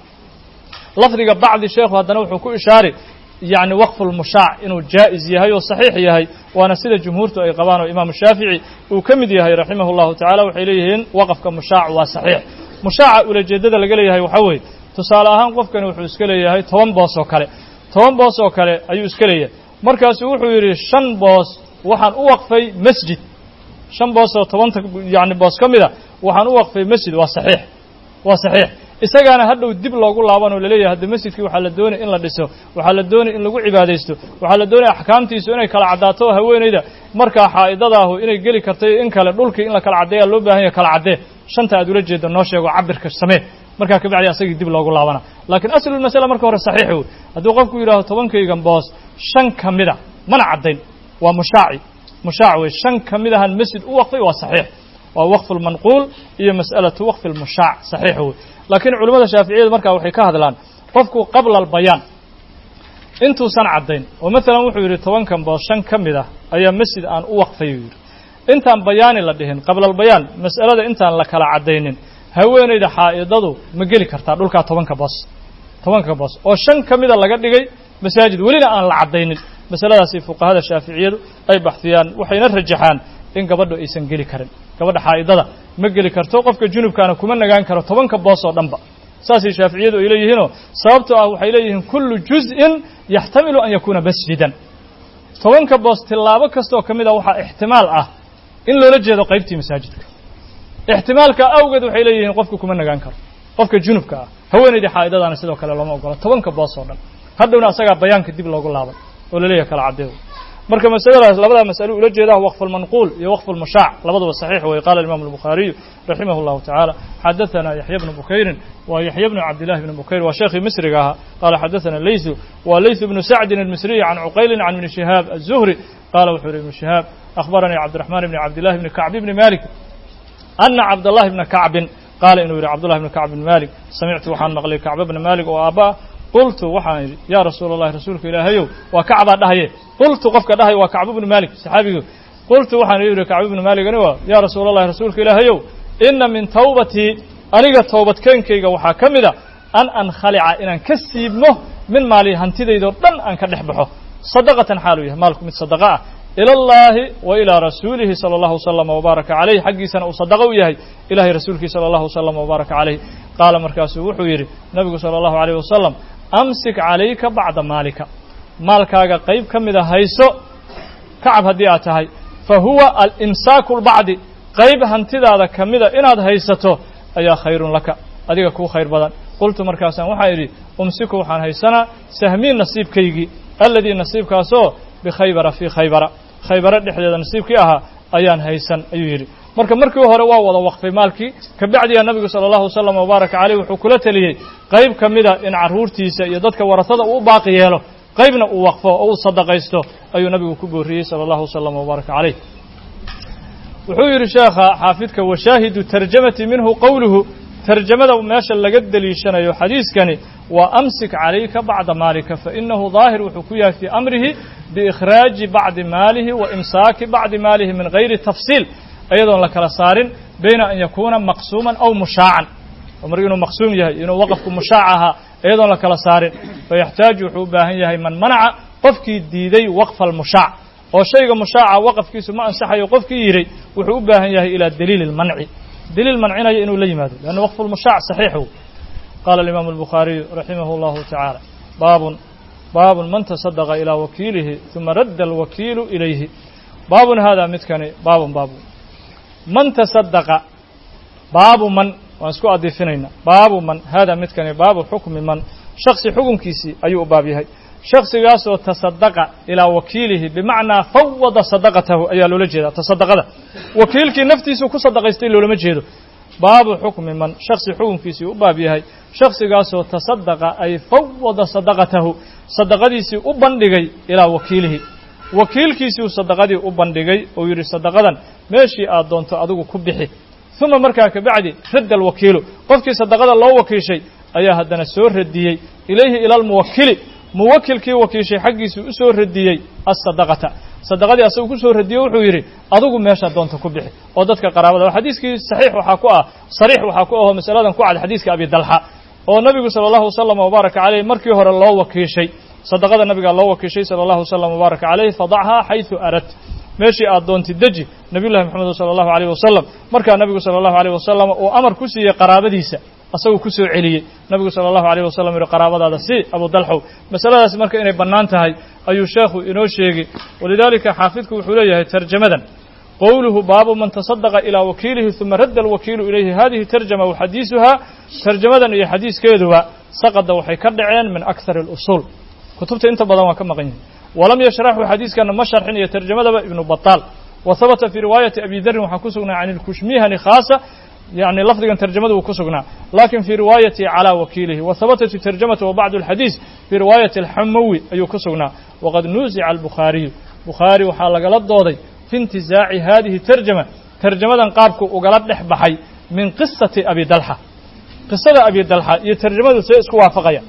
lafdiga bacdi sheekhu haddana wuxuu ku ishaaray yacni waqfu lmushaac inuu jaa'iz yahay oo saxiix yahay waana sida jumhuurtu ay qabaan oo imaamu shaafici uu ka mid yahay raximahu llahu tacala waxay leeyihiin waqafka mushaac waa saxiix mushaaca ulajeeddada laga leeyahay waxaa weeye tusaale ahaan qofkani wuxuu iska leeyahay toban boos oo kale toban boos oo kale ayuu iska leeyahay markaasu wuxuu yidhi shan boos waxaan u waqfay masjid shan boos oo tobanta yacni boos ka mida waxaan u waqfay masjid waa saxiix waa saxiix isagaana hadhow dib loogu laaban oo laleeyahay hadda masjidkii waxaa la doonaya in la dhiso waxaa la doonaya in lagu cibaadaysto waxaa la doonaya axkaamtiisu inay kala caddaato oo haweenayda markaa xaa'idadaahu inay geli kartay in kale dhulkii in la kala caddeeyaa loo baahan yahay kala caddee shanta aad ula jeedo noo sheego cabirka samee markaa kabacdi asagii dib loogu laabana laakiin aslulmasala marka hore saxiix wey hadduu qofku yidhahdo tobankaygan boos shan ka mida mana caddayn waa mushaaci mushaac wey shan ka mid ahaan masjid u waqfay waa saxiix waa waqfu lmanquul iyo mas'alatu waqfi lmushaac saxiix wey laakiin culimmada shaaficiyadu markaa waxay ka hadlaan qofku qabla albayaan intuusan caddayn oo maalan wuxuu yidhi tobankan boos shan ka mid ah ayaa masjid aan u waqfay uu yidhi intaan bayaani la dhihin qabla albayaan mas'alada intaan la kala caddaynin haweenayda xaa'idadu ma geli kartaa dhulkaa tobanka boos tobanka boos oo shan ka mida laga dhigay masaajid welina aan la caddaynin masaladaasi fuqahada shaaficiyadu ay baxfiyaan waxayna rajaxaan in gabadhu aysan geli karin gabadha xaa'idada ma geli karto qofka junubkaana kuma nagaan karo tobanka boos oo dhanba saasay shaaficiyadu ay leeyihiinoo sababtoo ah waxay leeyihiin kullu juz'in yaxtamilu an yakuuna masjidan tobanka boos tillaabo kastaoo ka mid a waxaa ixtimaal ah in loola jeedo qaybtii masaajidka ixtimaalka awgeed waxay leeyihiin qofka kuma nagaan karo qofka junubka ah haweenaydii xaa'idadaana sidoo kale looma ogola tobanka boos oo dhan hadhowna asagaa bayaanka dib loogu laaban oo laleeyahay kala caddeedo marka masaladaas labadaa mas'alo ula jeedaa waqfu lmanquul iyo waqfu lmushaac labaduba saxiix weye qala imam albukhaariyu raximah اllahu tacaala xadaثana yaxya bnu bukayrin waa yaxya bnu cabdillahi bni bukayr waa sheekhii misriga ahaa qaala xadaثana leysu waa leysu bnu sacdin almisriyi can cuqaylin can ibni shihaab aلzuhri qaala wuxuu yihi ibnu shihaab akhbaranii cabdiraxmaan bni cabdillahi bni kacb bni malik ana cabdallahi bna kacbin qaala inuu yidhi cabdullahi bni kacb bn malik samictu waxaan maqlay kacba bna malik oo aabba'a qultu waxaan idhi yaa rasuula allahi rasuulka ilaahayow waa kacbaa dhahaye qultu qofka dhahay waa kacbu bnu malik saxaabigu qultu waxaan yidhi kacbu bnu maligani waa yaa rasuula allahi rasuulka ilaahayow ina min tawbatii aniga toobadkeenkayga waxaa ka mid a an ankhalica inaan ka siibmo min maali hantidaydoo dhan aan ka dhex baxo sadaqatan xaaluu yahay maalku mid sadaqa ah ila allahi wa ilaa rasuulihi sala allahu wasalama wabaaraka calayh xaggiisana uu sadaqa u yahay ilahay rasuulkii sala allahu wasalama wabaaraka calayh qaala markaasuu wuxuu yidhi nabigu sala allahu alayh wasalam amsik calayka bacda maalika maalkaaga qayb ka mida hayso kacab haddii aad tahay fa huwa alimsaaku lbacdi qayb hantidaada ka mida inaad haysato ayaa khayrun laka adiga kuu khayr badan qultu markaasaan waxaan idhi umsiku waxaan haysanaa sahmiin nasiibkaygii alladii nasiibkaasoo bikhaybara fii khaybara khaybara dhexdeeda nasiibkii ahaa ayaan haysan ayuu yidhi marka markii hore waa wada waqfay maalkii kabacdiga nabigu sala allahu wasalam wabaaraka caleyh wuxuu kula teliyey qayb ka mida in carruurtiisa iyo dadka warasada uu u baaqi yeelo qaybna uu waqfo oo uu sadaqaysto ayuu nabigu ku booriyey sala allahu wasalam wabaaraka caleyh wuxuu yidhi sheekha xaafidka washaahidu tarjamati minhu qowluhu tarjamada meesha laga deliishanayo xadiiskani waa amsik calayka bacda maalika fainahu daahir wuxuu ku yahay fii amrihi biikhraaji bacdi maalihi wa imsaaki bacdi maalihi min gayri tafsiil iyadoon la kala saarin bayna an yakuuna maqsuuman aw mushaacan mar inuu maqsuum yahay inuu waqafku mushaac ahaa iyadoon la kala saarin fayaxtaaju wuxuu u baahan yahay man manaca qofkii diiday waqfa almushaac oo shayga mushaaca waqafkiisu ma ansaxayo qofkii yidhay wuxuu u baahan yahay ilaa daliili lmanci daliil mancinaya inuu la yimaado leanna waqfu lmushaac saxiixu qaala alimaamu albukhaariyu raximahu allahu tacaala baabun baabun man tasadaqa ilaa wakiilihi uma radda alwakiilu ilayhi baabun haadaa midkani baabun baabun man tasadaqa baabu man waan isku adiifinaynaa baabu man haadaa midkani baabu xukmi man shaksi xukunkiisii ayuu u baab yahay shaksigaasoo tasadaqa ilaa wakiilihi bimacnaa fawada sadaqatahu ayaa loola jeedaa tasadaqada wakiilkii naftiisuu ku sadaqaystay loolama jeedo baabu xukmi man shaksi xukunkiisii u baab yahay shaksigaasoo tasadaqa ay fawada sadaqatahu sadaqadiisii u bandhigay ilaa wakiilihi wakiilkiisii uu sadaqadii u bandhigay oo yidhi sadaqadan meeshii aad doonto adigu ku bixi uma markaa kabacdi radda alwakiilu qofkii sadaqada loo wakiishay ayaa haddana soo radiyey ilayhi ila almuwakili muwakilkii wakiishay xaggiisuu u soo radiyey asadaqata sadaqadii asagu ku soo radiyey wuxuu yidhi adigu meeshaa doonta ku bixi oo dadka qaraabada xadiiskii saxiix waxaa ku ah sariix waxaa ku ahoo masaladan ku cad xadiiska abi dalxa oo nabigu sala allahu wasalam wabaaraka caleyh markii hore loo wakiishay sadaqada nabigaa loo wakiishay sala allahu wasalam wabaaraka caleyh fadachaa xaysu arad meeshii aad doontid deji nabiyullahi moxamed sala allahu alayh wasalam markaa nabigu sala allahu alayh wasalam uu amar ku siiyey qaraabadiisa asaguu ku soo celiyey nabigu sala allahu alayh wasalam yihi qaraabadaada si abu dalxow masaladaas marka inay bannaan tahay ayuu sheekhu inoo sheegay walidaalika xaafidku wuxuu leeyahay tarjamadan qowluhu baabu man tasadaqa ilaa wakiilihi uma radda alwakiilu ilayhi hadihi tarjama wa xadiisuhaa tarjamadan iyo xadiiskeeduba saqada waxay ka dhaceen min akhar اlusuul kutubta inta badan waa ka maqan yihin walam yashraxu xadiiskana ma sharxin iyo tarjamadaba ibnu bataal wa habata fii riwaayati abi darin waxaa ku sugnaa can ilkushmihani khaasa yani lafdigan tarjamada uu ku sugnaa lakin fii riwaayati calى wakiilihi wa habatat tarjamatu wa bacdu اlxadiis fii riwaayati alxamawi ayuu ku sugnaa waqad nuuzica albukhaariyu bukhaari waxaa lagala dooday fi intizaaci hadihi tarjama tarjamadan qaabku ugala dhex baxay min qisati abi dalxa qisada abi dalxa iyo tarjamadu see isku waafaqaya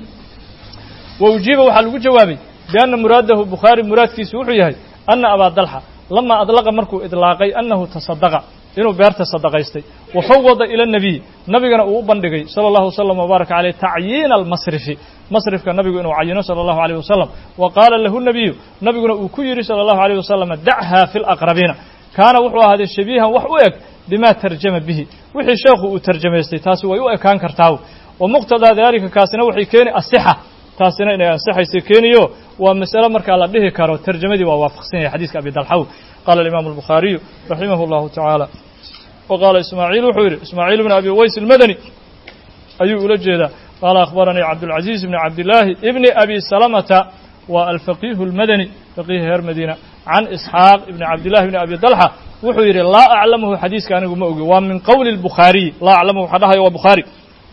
wa ujiiba waxaa lagu jawaabay bianna muraadahu bukhaari muraadkiisu wuxuu yahay ana abaa dalxa lama adlaqa markuu idlaaqay annahu tasadaqa inuu beerta sadaqaystay wa fawada ila nabiy nabigana uu u bandhigay sala allahu wasalam wbaaraka caleyh tacyiina almasrifi masrifka nabigu inuu cayino sala allahu aleyh wasalam wa qaala lahu nabiyu nabiguna uu ku yidhi sala allahu aleyh wasalam dachaa fi laqrabiina kaana wuxuu ahaaday shabiihan wax u eg bima tarjama bihi wixii sheekhu uu tarjamaystay taasi way u ekaan kartaa wa muqtadaa daalika kaasina waxay keeni asixa taasina inay ansixaysa keeniyo waa masale markaa la dhihi karo tarjamadii waa waafaqsan yahay xadiiska abi dalxaw qaala alimaamu albukhaariyu raximah allahu tacaala wa qaala ismaaciil wuxuu yidhi ismaaciil bn abi uways almadani ayuu ula jeedaa qaala akhbaranii cabdulcaziiz bni cabdillaahi ibni abi salamata waa alfaqiihu almadani faqiih reer madiina can isxaaq ibni cabdillahi bni abi dalxa wuxuu yidhi laa aclamuhu xadiiska anigu ma ogi waa min qowli lbukhaariyi laa aclamuhu waxaa dhahaya waa bukhaari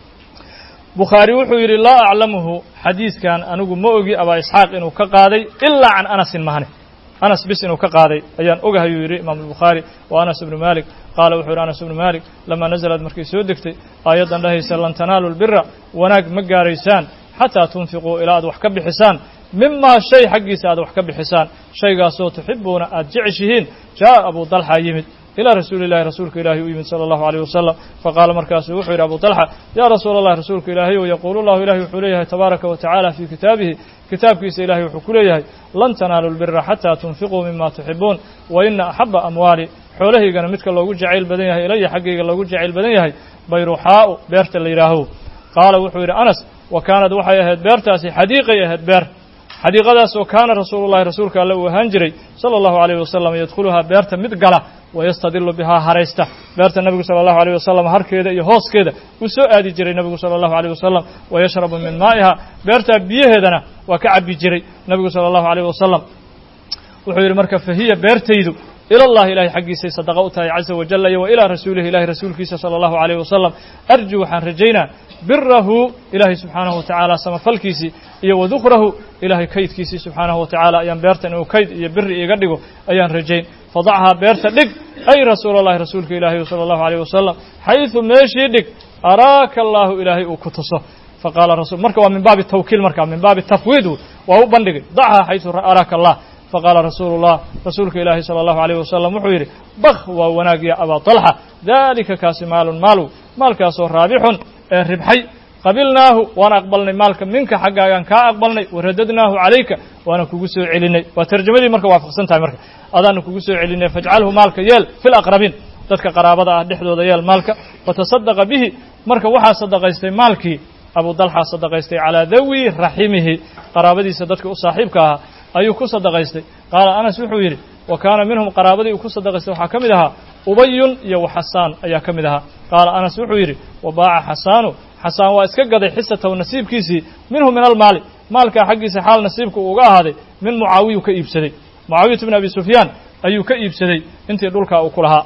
bukhaari wuxuu yidhi laa aclamuhu xadiiskan anigu ma ogi abaa isxaaq inuu ka qaaday ilaa can anasin mahane anas bis inuu ka qaaday ayaan ogahayuu yidhi imaamu albukhaari wa anas ibnu malik qaala wuxuu yidhi anas ibnu malik lamaa nazalad markay soo degtay aayaddan dhahaysa lan tanaalu lbira wanaag ma gaaraysaan xataa tunfiquu ilaa aad wax ka bixisaan mimaa shay xaggiisa aad wax ka bixisaan shaygaasoo tuxibuuna aad jeceshihiin jaa'a abu dalxa yimid ilى rasuuli اllahi rasuulka ilaahi u yimid salى اllahu عalيه wasalam faqaala markaasuu wuxuu yidhi abu طalxa ya rasuula اllah rasuulka ilaahay o yaquulu llahu ilahi wuxuu leeyahay tabaaraka wa tacala fii kitaabihi kitaabkiisa ilahay wuxuu ku leeyahay lan tanaalu lbira xataa tunfiquu mima tuxibuun wa ina axaba amwaali xoolahaygana midka loogu jacayl badan yahay ilaya xaggayga loogu jacayl badan yahay bayruxaa'u beerta la yidhaaho qaala wuxuu yidhi anas wa kaanad waxay ahayd beertaasi xadiiqay ahayd beer xadiiqadaasoo kaana rasuulu llahi rasuulka alle uu ahaan jiray sala allahu alayh wasalam yadkhuluhaa beerta mid gala wayastadilu bihaa haraysta beerta nebigu sala allahu alayh wasalam harkeeda iyo hooskeeda uu soo aadi jiray nebigu sala allahu alayh wasalam wayashrabu min maa'iha beertaa biyaheedana waa ka cabbi jiray nebigu sala allahu alayh wasalam wuxuu yidhi marka fahiya beertaydu ila allahi ilahay xaggiisay sadaqa u tahay caza wajalla iyo wa ilaa rasuulihi ilahay rasuulkiisa sala allahu alayh wasalam arju waxaan rajaynaa birahu ilaahay subxaanahu wa tacaala samafalkiisii iyo wadukrahu ilaahay kaydkiisii subxaanahu wa tacaala ayaan beertan inuu kayd iyo biri iiga dhigo ayaan rajayn fadachaa beerta dhig ay rasuula allahi rasuulka ilaahay sala allahu alayh wasalam xaysu meeshii dhig araaka allaahu ilaahay uu ku tuso faqaala rasul marka waa min baabi tawkiil marka min baabi tafwiid waa u bandhigay dachaa xaysu araaka allah faqaala rasuulu llah rasuulka ilaahi sala allahu alayh wasalam wuxuu yidhi bakh waa wanaag ya abaa talxa daalika kaasi maalun maalu maalkaasoo raabixun ee ribxay qabilnaahu waan aqbalnay maalka minka xaggaagaan kaa aqbalnay waradadnaahu calayka waana kugu soo celinay waa tarjamadii marka waafaqsan tahay marka adaana kugu soo celinay fajcalhu maalka yeel fi laqrabiin dadka qaraabada ah dhexdooda yeel maalka fatasadaqa bihi marka waxaa sadaqaystay maalkii abu dalxa sadaqaystay calaa dawi raximihi qaraabadiisa dadka u saaxiibka ahaa ayuu ku sadaqaystay qaala anas wuxuu yidhi wa kaana minhum qaraabadii uu ku sadaqaystay waxaa ka mid ahaa ubayun iyo waxasaan ayaa ka mid ahaa qaala anas wuxuu yidhi wa baaca xasaanu xasaan waa iska gaday xisatahu nasiibkiisii minhu min almaali maalkaa xaggiisa xaal nasiibka uu uga ahaaday min mucaawiyu ka iibsaday mucaawiyatu bn abi sufyaan ayuu ka iibsaday intii dhulkaa uu ku lahaa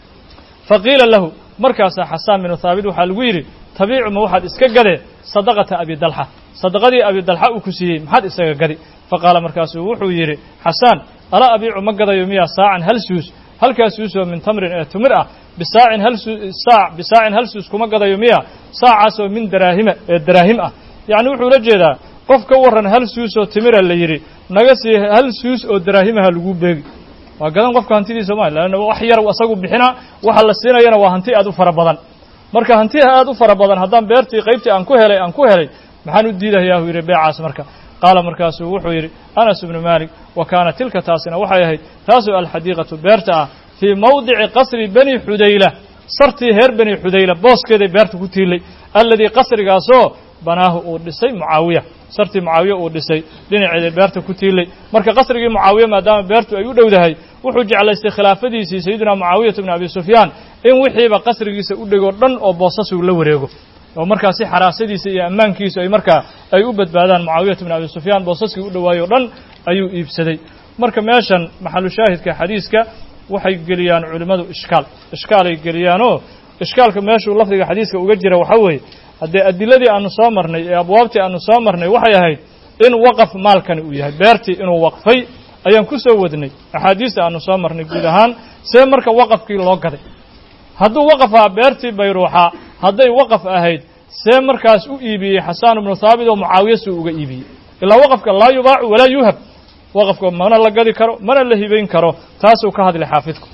fa qiila lahu markaasaa xasaan binu haabit waxaa lagu yidhi tabiicu ma waxaad iska gadee sadaqata abi dalxa sadaqadii abi dalxa uu ku siiyey maxaad isaga gadi faqaala markaasuu wuxuu yidhi xasaan alaa abiicu ma gadayo miyaa saacan hal suus halkaa suusoo min tamrin ee tumir ah bisaacin hal saac bisaacin hal suus kuma gadayo miya saacaasoo min daraahima ee daraahim ah yacni wuxuu la jeedaa qof ka warran hal suus oo timira la yidhi naga sii hal suus oo daraahimaha lagu beegi waa gadan qofka hantidiisa ma leanna wax yar asagu bixinaa waxa la siinayana waa hanti aad u fara badan marka hantiha aad u fara badan haddaan beertii qaybtii aan ku helay aan ku helay maxaan u diidayaa uu yidhi beecaas marka qaala markaasuu wuxuu yidhi anas ibnu maalik wa kaana tilka taasina waxay ahayd taasoo alxadiiqatu beerta ah fii mawdici qasri bani xudayla sartii reer bani xudayla booskeeday beerta ku tiilay alladii qasrigaasoo banaahu uu dhisay mucaawiya sartii mucaawiya uu dhisay dhinaceeda beerta ku tiilay marka qasrigii mucaawiya maadaama beertu ay u dhowdahay wuxuu jeclaystay khilaafadiisii sayidina mucaawiyata bni abi sufyaan in wixiiba qasrigiisa u dhego dhan oo boosasuu la wareego oo markaa si xaraasadiisa iyo ammaankiisu ay markaa ay u badbaadaan mucaawiyata bni abi sufyaan boosaskii u dhowaayo dhan ayuu iibsaday marka meeshan maxalu shaahidka xadiiska waxay geliyaan culimmadu ishkaal ishkaalay geliyaanoo ishkaalka meeshuu lafdiga xadiiska uga jira waxaa weeye haddee adiladii aanu soo marnay ee abwaabtii aanu soo marnay waxay ahayd in waqaf maalkani uu yahay beertii inuu waqfay ayaan ku soo wadnay axaadiista aanu soo marnay guud ahaan see marka waqafkii loo gaday hadduu waqaf ahaa beertii bayruuxa hadday waqaf ahayd see markaas u iibiyey xasaan ibnu haabit oo mucaawiya suu uga iibiyey ilaa waqafka laa yubaacu walaa yuhab waqafka mana la gadi karo mana la hibayn karo taasuu ka hadlay xaafidku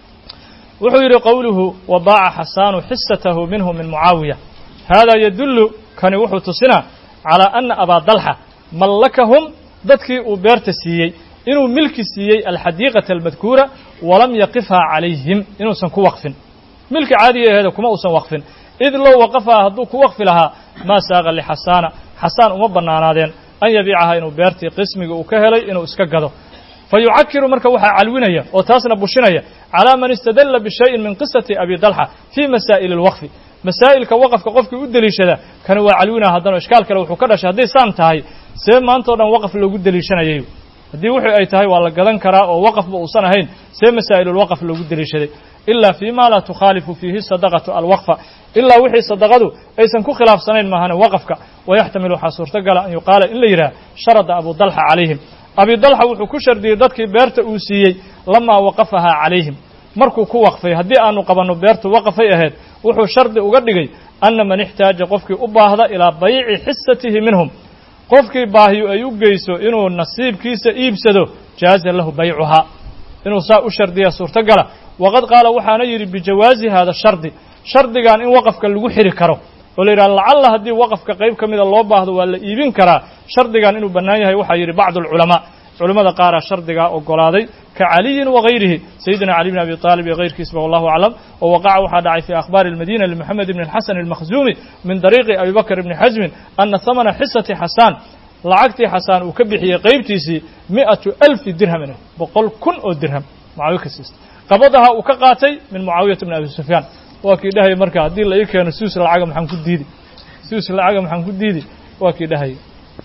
wuxuu yidhi qowluhu wa baaca xasaanu xisatahu minhu min mucaawiya haadaa yadullu kani wuxuu tusinaa calaa ana abaa dalxa mallakahum dadkii uu beerta siiyey inuu milki siiyey alxadiiqata almadkuura walam yaqifhaa calayhim inuusan ku waqfin milki caadiga aheeda kuma uusan waqfin id low waqafaha hadduu ku waqfi lahaa maa saaqa lixasaana xasaan uma bannaanaadeen an yabiicaha inuu beertii qismiga uu ka helay inuu iska gado fa yucakiru marka waxaa calwinaya oo taasna bushinaya calaa man istadalla bishayin min qisati abi dalxa fii masaa'ili alwaqfi masaa'ilka waqafka qofkii u deliishada kani waa calwinaa haddana ishkaal kale wuxuu ka dhashay hadday saan tahay see maanta o dhan waqaf loogu deliishanayay haddii wixii ay tahay waa la gadan karaa oo waqafba uusan ahayn see masaa'ilulwaqf loogu deliishaday ilaa fii ma laa tukhaalifu fiihi sadaqatu alwaqfa ilaa wixii sadaqadu aysan ku khilaafsanayn maahane waqafka wayaxtamil waxaa suurtogala an yuqaala in la yidhaha sharada abu dalxa calayhim abi dalxa wuxuu ku shardiyey dadkii beerta uu siiyey lamaa waqafahaa calayhim markuu ku waqfay haddii aanu qabanno beertu waqafay ahayd wuxuu shardi uga dhigay anna man ixtaaja qofkii u baahda ilaa bayci xisatihi minhum qofkii baahiyu ay u geyso inuu nasiibkiisa iibsado jaaza lahu baycuhaa inuu saa u shardiya suurtogala waqad qaala waxaana yidhi bijawaazi hada shardi shardigan in waqafka lagu xiri karo oo la yidhaha lacalla haddii waqafka qayb ka mida loo baahdo waa la iibin karaa shardigan inuu bannaan yahay waxaa yidhi bacdu alculamaa culimmada qaaraa shardigaa ogolaaday ka caliyin wagayrihi sayidina cali bn abi aalib iyo kayrkiisba wallahu aclam oo waqaca waxaa dhacay fi akhbaari almadina limoxamed ibn alxasan almakhzuumi min dariiqi abi bakr ibni xasmin ana hamana xisati xasaan lacagtii xasaan uu ka bixiyey qaybtiisii mi'atu alfi dirhamin boqol kun oo dirham mucaawiya ka siista qabadaha uu ka qaatay min mucaawiyata bni abi sufyaan waa kii dhahaya marka haddii la ii keeno suus lacaga maxaan ku diidi suus lacaga maxaan ku diidi waa kii dhahaya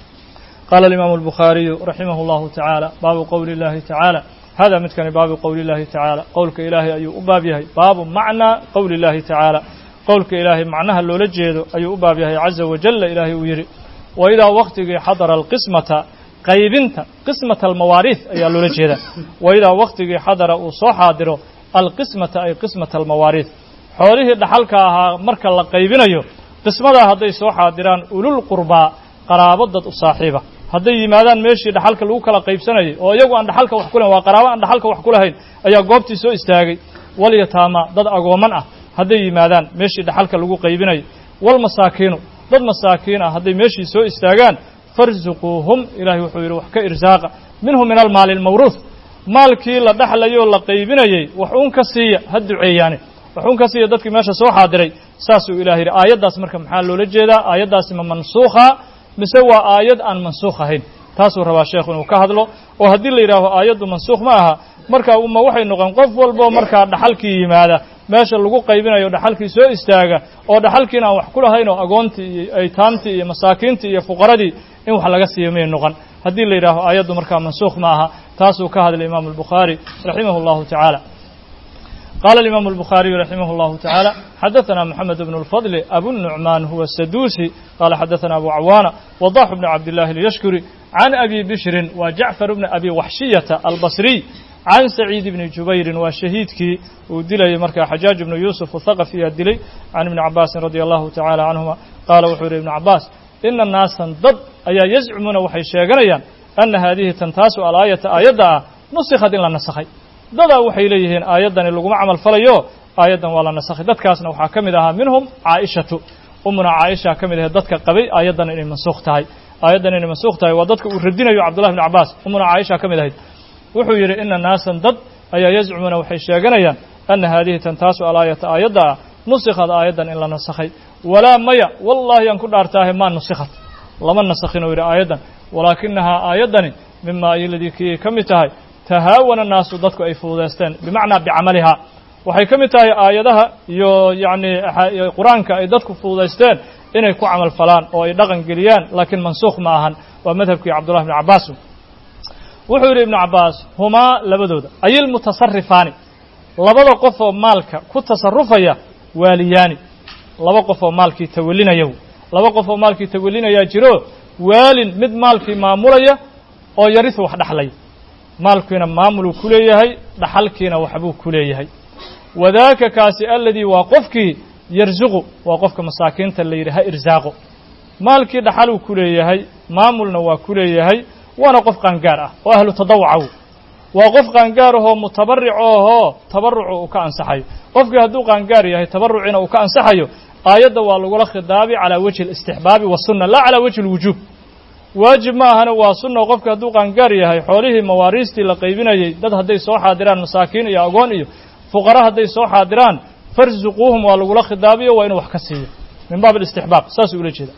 qaala alimaamu albukhaariyu raximah allahu tacaala baabu qowli illahi tacaala hada midkani baabu qowli illahi tacaala qowlka ilaahay ayuu u baab yahay baabu macnaa qowli illahi tacaala qowlka ilaahay macnaha loola jeedo ayuu u baab yahay caza wajalla ilaahay uu yidhi wa idaa waktigii xadara alqismata qaybinta qismata almawaariih ayaa loola jeedaa wa idaa waktigii xadara uu soo xaadiro alqismata ay qismata almawaariih xoolihii dhaxalka ahaa marka la qaybinayo qismadaa hadday soo xaadiraan ulul qurbaa qaraabo dad u saaxiiba hadday yimaadaan meeshii dhaxalka lagu kala qaybsanayay oo iyagu aan dhaxalka wax ku lahayn waa qaraabo aan dhaxalka wax ku lahayn ayaa goobtii soo istaagay walyataama dad agooman ah hadday yimaadaan meeshii dhaxalka lagu qaybinayo walmasaakiinu dad masaakiin ah hadday meeshii soo istaagaan farsuquuhum ilahay wuxuu yidhi wax ka irsaaqa minhu min almaali almawruuh maalkii la dhexlayoo la qaybinayey wax uun ka siiya ha duceeyaane wax uun ka siiya dadkii meesha soo xaadiray saasuu ilahay yidhi aayaddaas marka maxaa loola jeedaa aayaddaasi ma mansuukha mise waa aayad aan mansuukh ahayn taasuu rabaa sheekhu inuu ka hadlo oo haddii la yidhaaho aayaddu mansuukh ma aha marka uma waxay noqon qof walboo markaa dhaxalkii yimaada meesha lagu qaybinayo dhaxalkii soo istaaga oo dhaxalkiina aan wax ku lahayn oo agoontii iyo aytaamtii iyo masaakiintii iyo fuqaradii in wax laga siiyo may noqon haddii la yidhaaho aayaddu markaa mansuukh ma aha taasuu ka hadlay imaamu albukhaari raximah allahu tacaala قال الإمام البخاري رحمه الله تعالى حدثنا محمد بن الفضل أبو النعمان هو السدوسي قال حدثنا أبو عوانة وضاح بن عبد الله اليشكري عن أبي بشر وجعفر بن أبي وحشية البصري عن سعيد بن جبير وشهيدك ودلي مركا حجاج بن يوسف الثقفي الدلي عن ابن عباس رضي الله تعالى عنهما قال وحور ابن عباس إن الناس ضد أي يزعمون وحي شيغنيان أن هذه تنتاس الآية آية نسخت إلا نسخي dadaa waxay leeyihiin aayaddani laguma camal falayo aayaddan waa la nasakhay dadkaasna waxaa ka mid ahaa minhum caaishatu umuna caaisha ka mid ahayd dadka qabay aayaddan inay mansuukh tahay aayaddan inay mansuukh tahay waa dadka uu radinayo cabdullahi bn cabbaas umuna caaisha ka mid ahayd wuxuu yidhi ina naasan dad ayaa yazcumuuna waxay sheeganayaan ana haadihi tantaasu alaayata aayadda ah nusikhad aayaddan in la nasakhay walaa maya wallaahi aan ku dhaartaahe maa nusikhat lama nasakhin oo yidhi aayaddan walaakinahaa aayaddani mima ayoladii kii ka mid tahay tahaawana naasu dadku ay fududaysteen bimacnaa bicamalihaa waxay ka mid tahay aayadaha iyo yacni qur-aanka ay dadku fududaysteen inay ku camal falaan oo ay dhaqan geliyaan laakiin mansuukh ma ahan waa madhabkii cabdullahi bni cabbaas wuxuu yidhi ibnu cabbaas humaa labadooda ayilmutasarifaani labada qof oo maalka ku tasarufaya waaliyaani laba qof oo maalkii tawalinaya laba qof oo maalkii tawalinayaa jiro waalin mid maalkii maamulaya oo yarisu wax dhaxlaya maalkiina maamuluu ku leeyahay dhaxalkiina waxbuu ku leeyahay wadaaka kaasi aladii waa qofkii yarsuqu waa qofka masaakiinta la yidhi ha irsaaqo maalkii dhaxaluu ku leeyahay maamulna waa ku leeyahay waana qof qaangaar ah oo ahlu tadawucaw waa qof qaangaar ahoo mutabaric ohoo tabarucu uu ka ansaxayo qofkii hadduu qaangaar yahay tabarucina uu ka ansaxayo aayadda waa lagula khidaabi calaa wajhi alistixbaabi wasunna laa calaa wajhi alwujuub waajib ma ahana waa sunna qofki hadduu qaangaar yahay xoolihii mawaariistii la qaybinayey dad hadday soo xaadiraan masaakiin iyo agoon iyo fuqara hadday soo xaadiraan farsuquuhum waa lagula khidaabiyo waa inuu wax ka siiyo min baab alistixbaab saasuu ula jeeda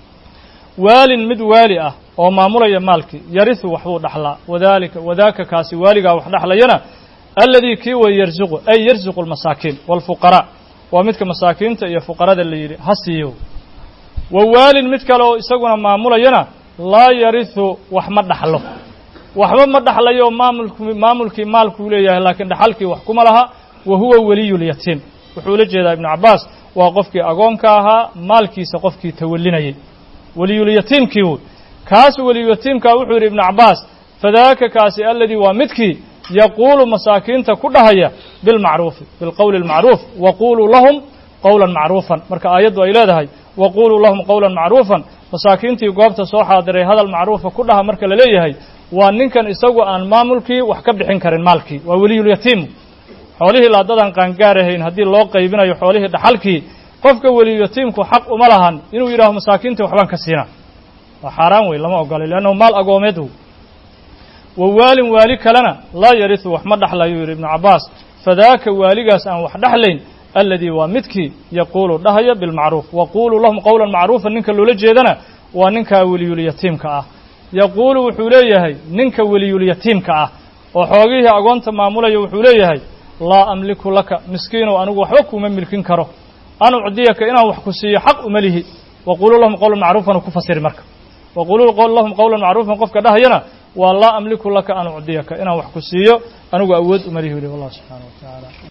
waalin mid waali ah oo maamulaya maalkii yarisu waxbuu dhaxlaa wadalika wadaaka kaasi waaligaa wax dhaxlayana aladii kii way yarsuqu ay yarsuqu almasaakiin waalfuqaraa waa midka masaakiinta iyo fuqarada la yidhi ha siiyo wa waalin mid kale oo isaguna maamulayana laa yarisu wax ma dhaxlo waxba ma dhaxlayo maamulk maamulkii maalkuu leeyahay laakiin dhaxalkii wax kuma laha wa huwa weliyulyatiim wuxuu ula jeedaa ibnu cabbaas waa qofkii agoonka ahaa maalkiisa qofkii tawalinayay weliyulyatiimkii wey kaas weliyulyatiimkaa wuxuu yidhi ibnu cabbaas fadaaka kaasi aladii waa midkii yaquulu masaakiinta ku dhahaya bilmacruufi bilqowli اlmacruuf waquluu lahum qowla macruufan marka aayaddu ay leedahay waquluu lahum qowla macruufan masaakiintii goobta soo xaadiray hadal macruufa ku dhaha marka la leeyahay waa ninkan isagu aan maamulkii wax ka bixin karin maalkii waa weliyulyatiim xoolihii laadadan qaangaarahayn haddii loo qaybinayo xoolihii dhaxalkii qofka weliyulyatiimku xaq uma lahan inuu yidhaaho masaakiintii waxbaan ka siina waa xaaraan wey lama ogolay leannahu maal agoomeed wa waalin waali kalena laa yarisu wax ma dhaxlayuu yidhi ibnu cabbaas fadaaka waaligaas aan wax dhexlayn aladii waa midkii yaquulu dhahaya bilmacruuf waquluu lahum qowlan macruufan ninka loola jeedana waa ninkaa weliyulyatiimka ah yaquulu wuxuu leeyahay ninka weliyulyatiimka ah oo xoogihii agoonta maamulaya wuxuu leeyahay laa amliku laka miskiinow anigu waxba kuuma milkin karo an ucdiyaka inaan wax ku siiyo xaq uma lihi waquluu lahum qowlan macruufan u ku fasiri marka waquluu lahum qowlan macruufan qofka dhahayana waa laa amliku laka an ucdiyaka inaan wax ku siiyo anigu awood uma lihi wili wallah subxaana wa tacaala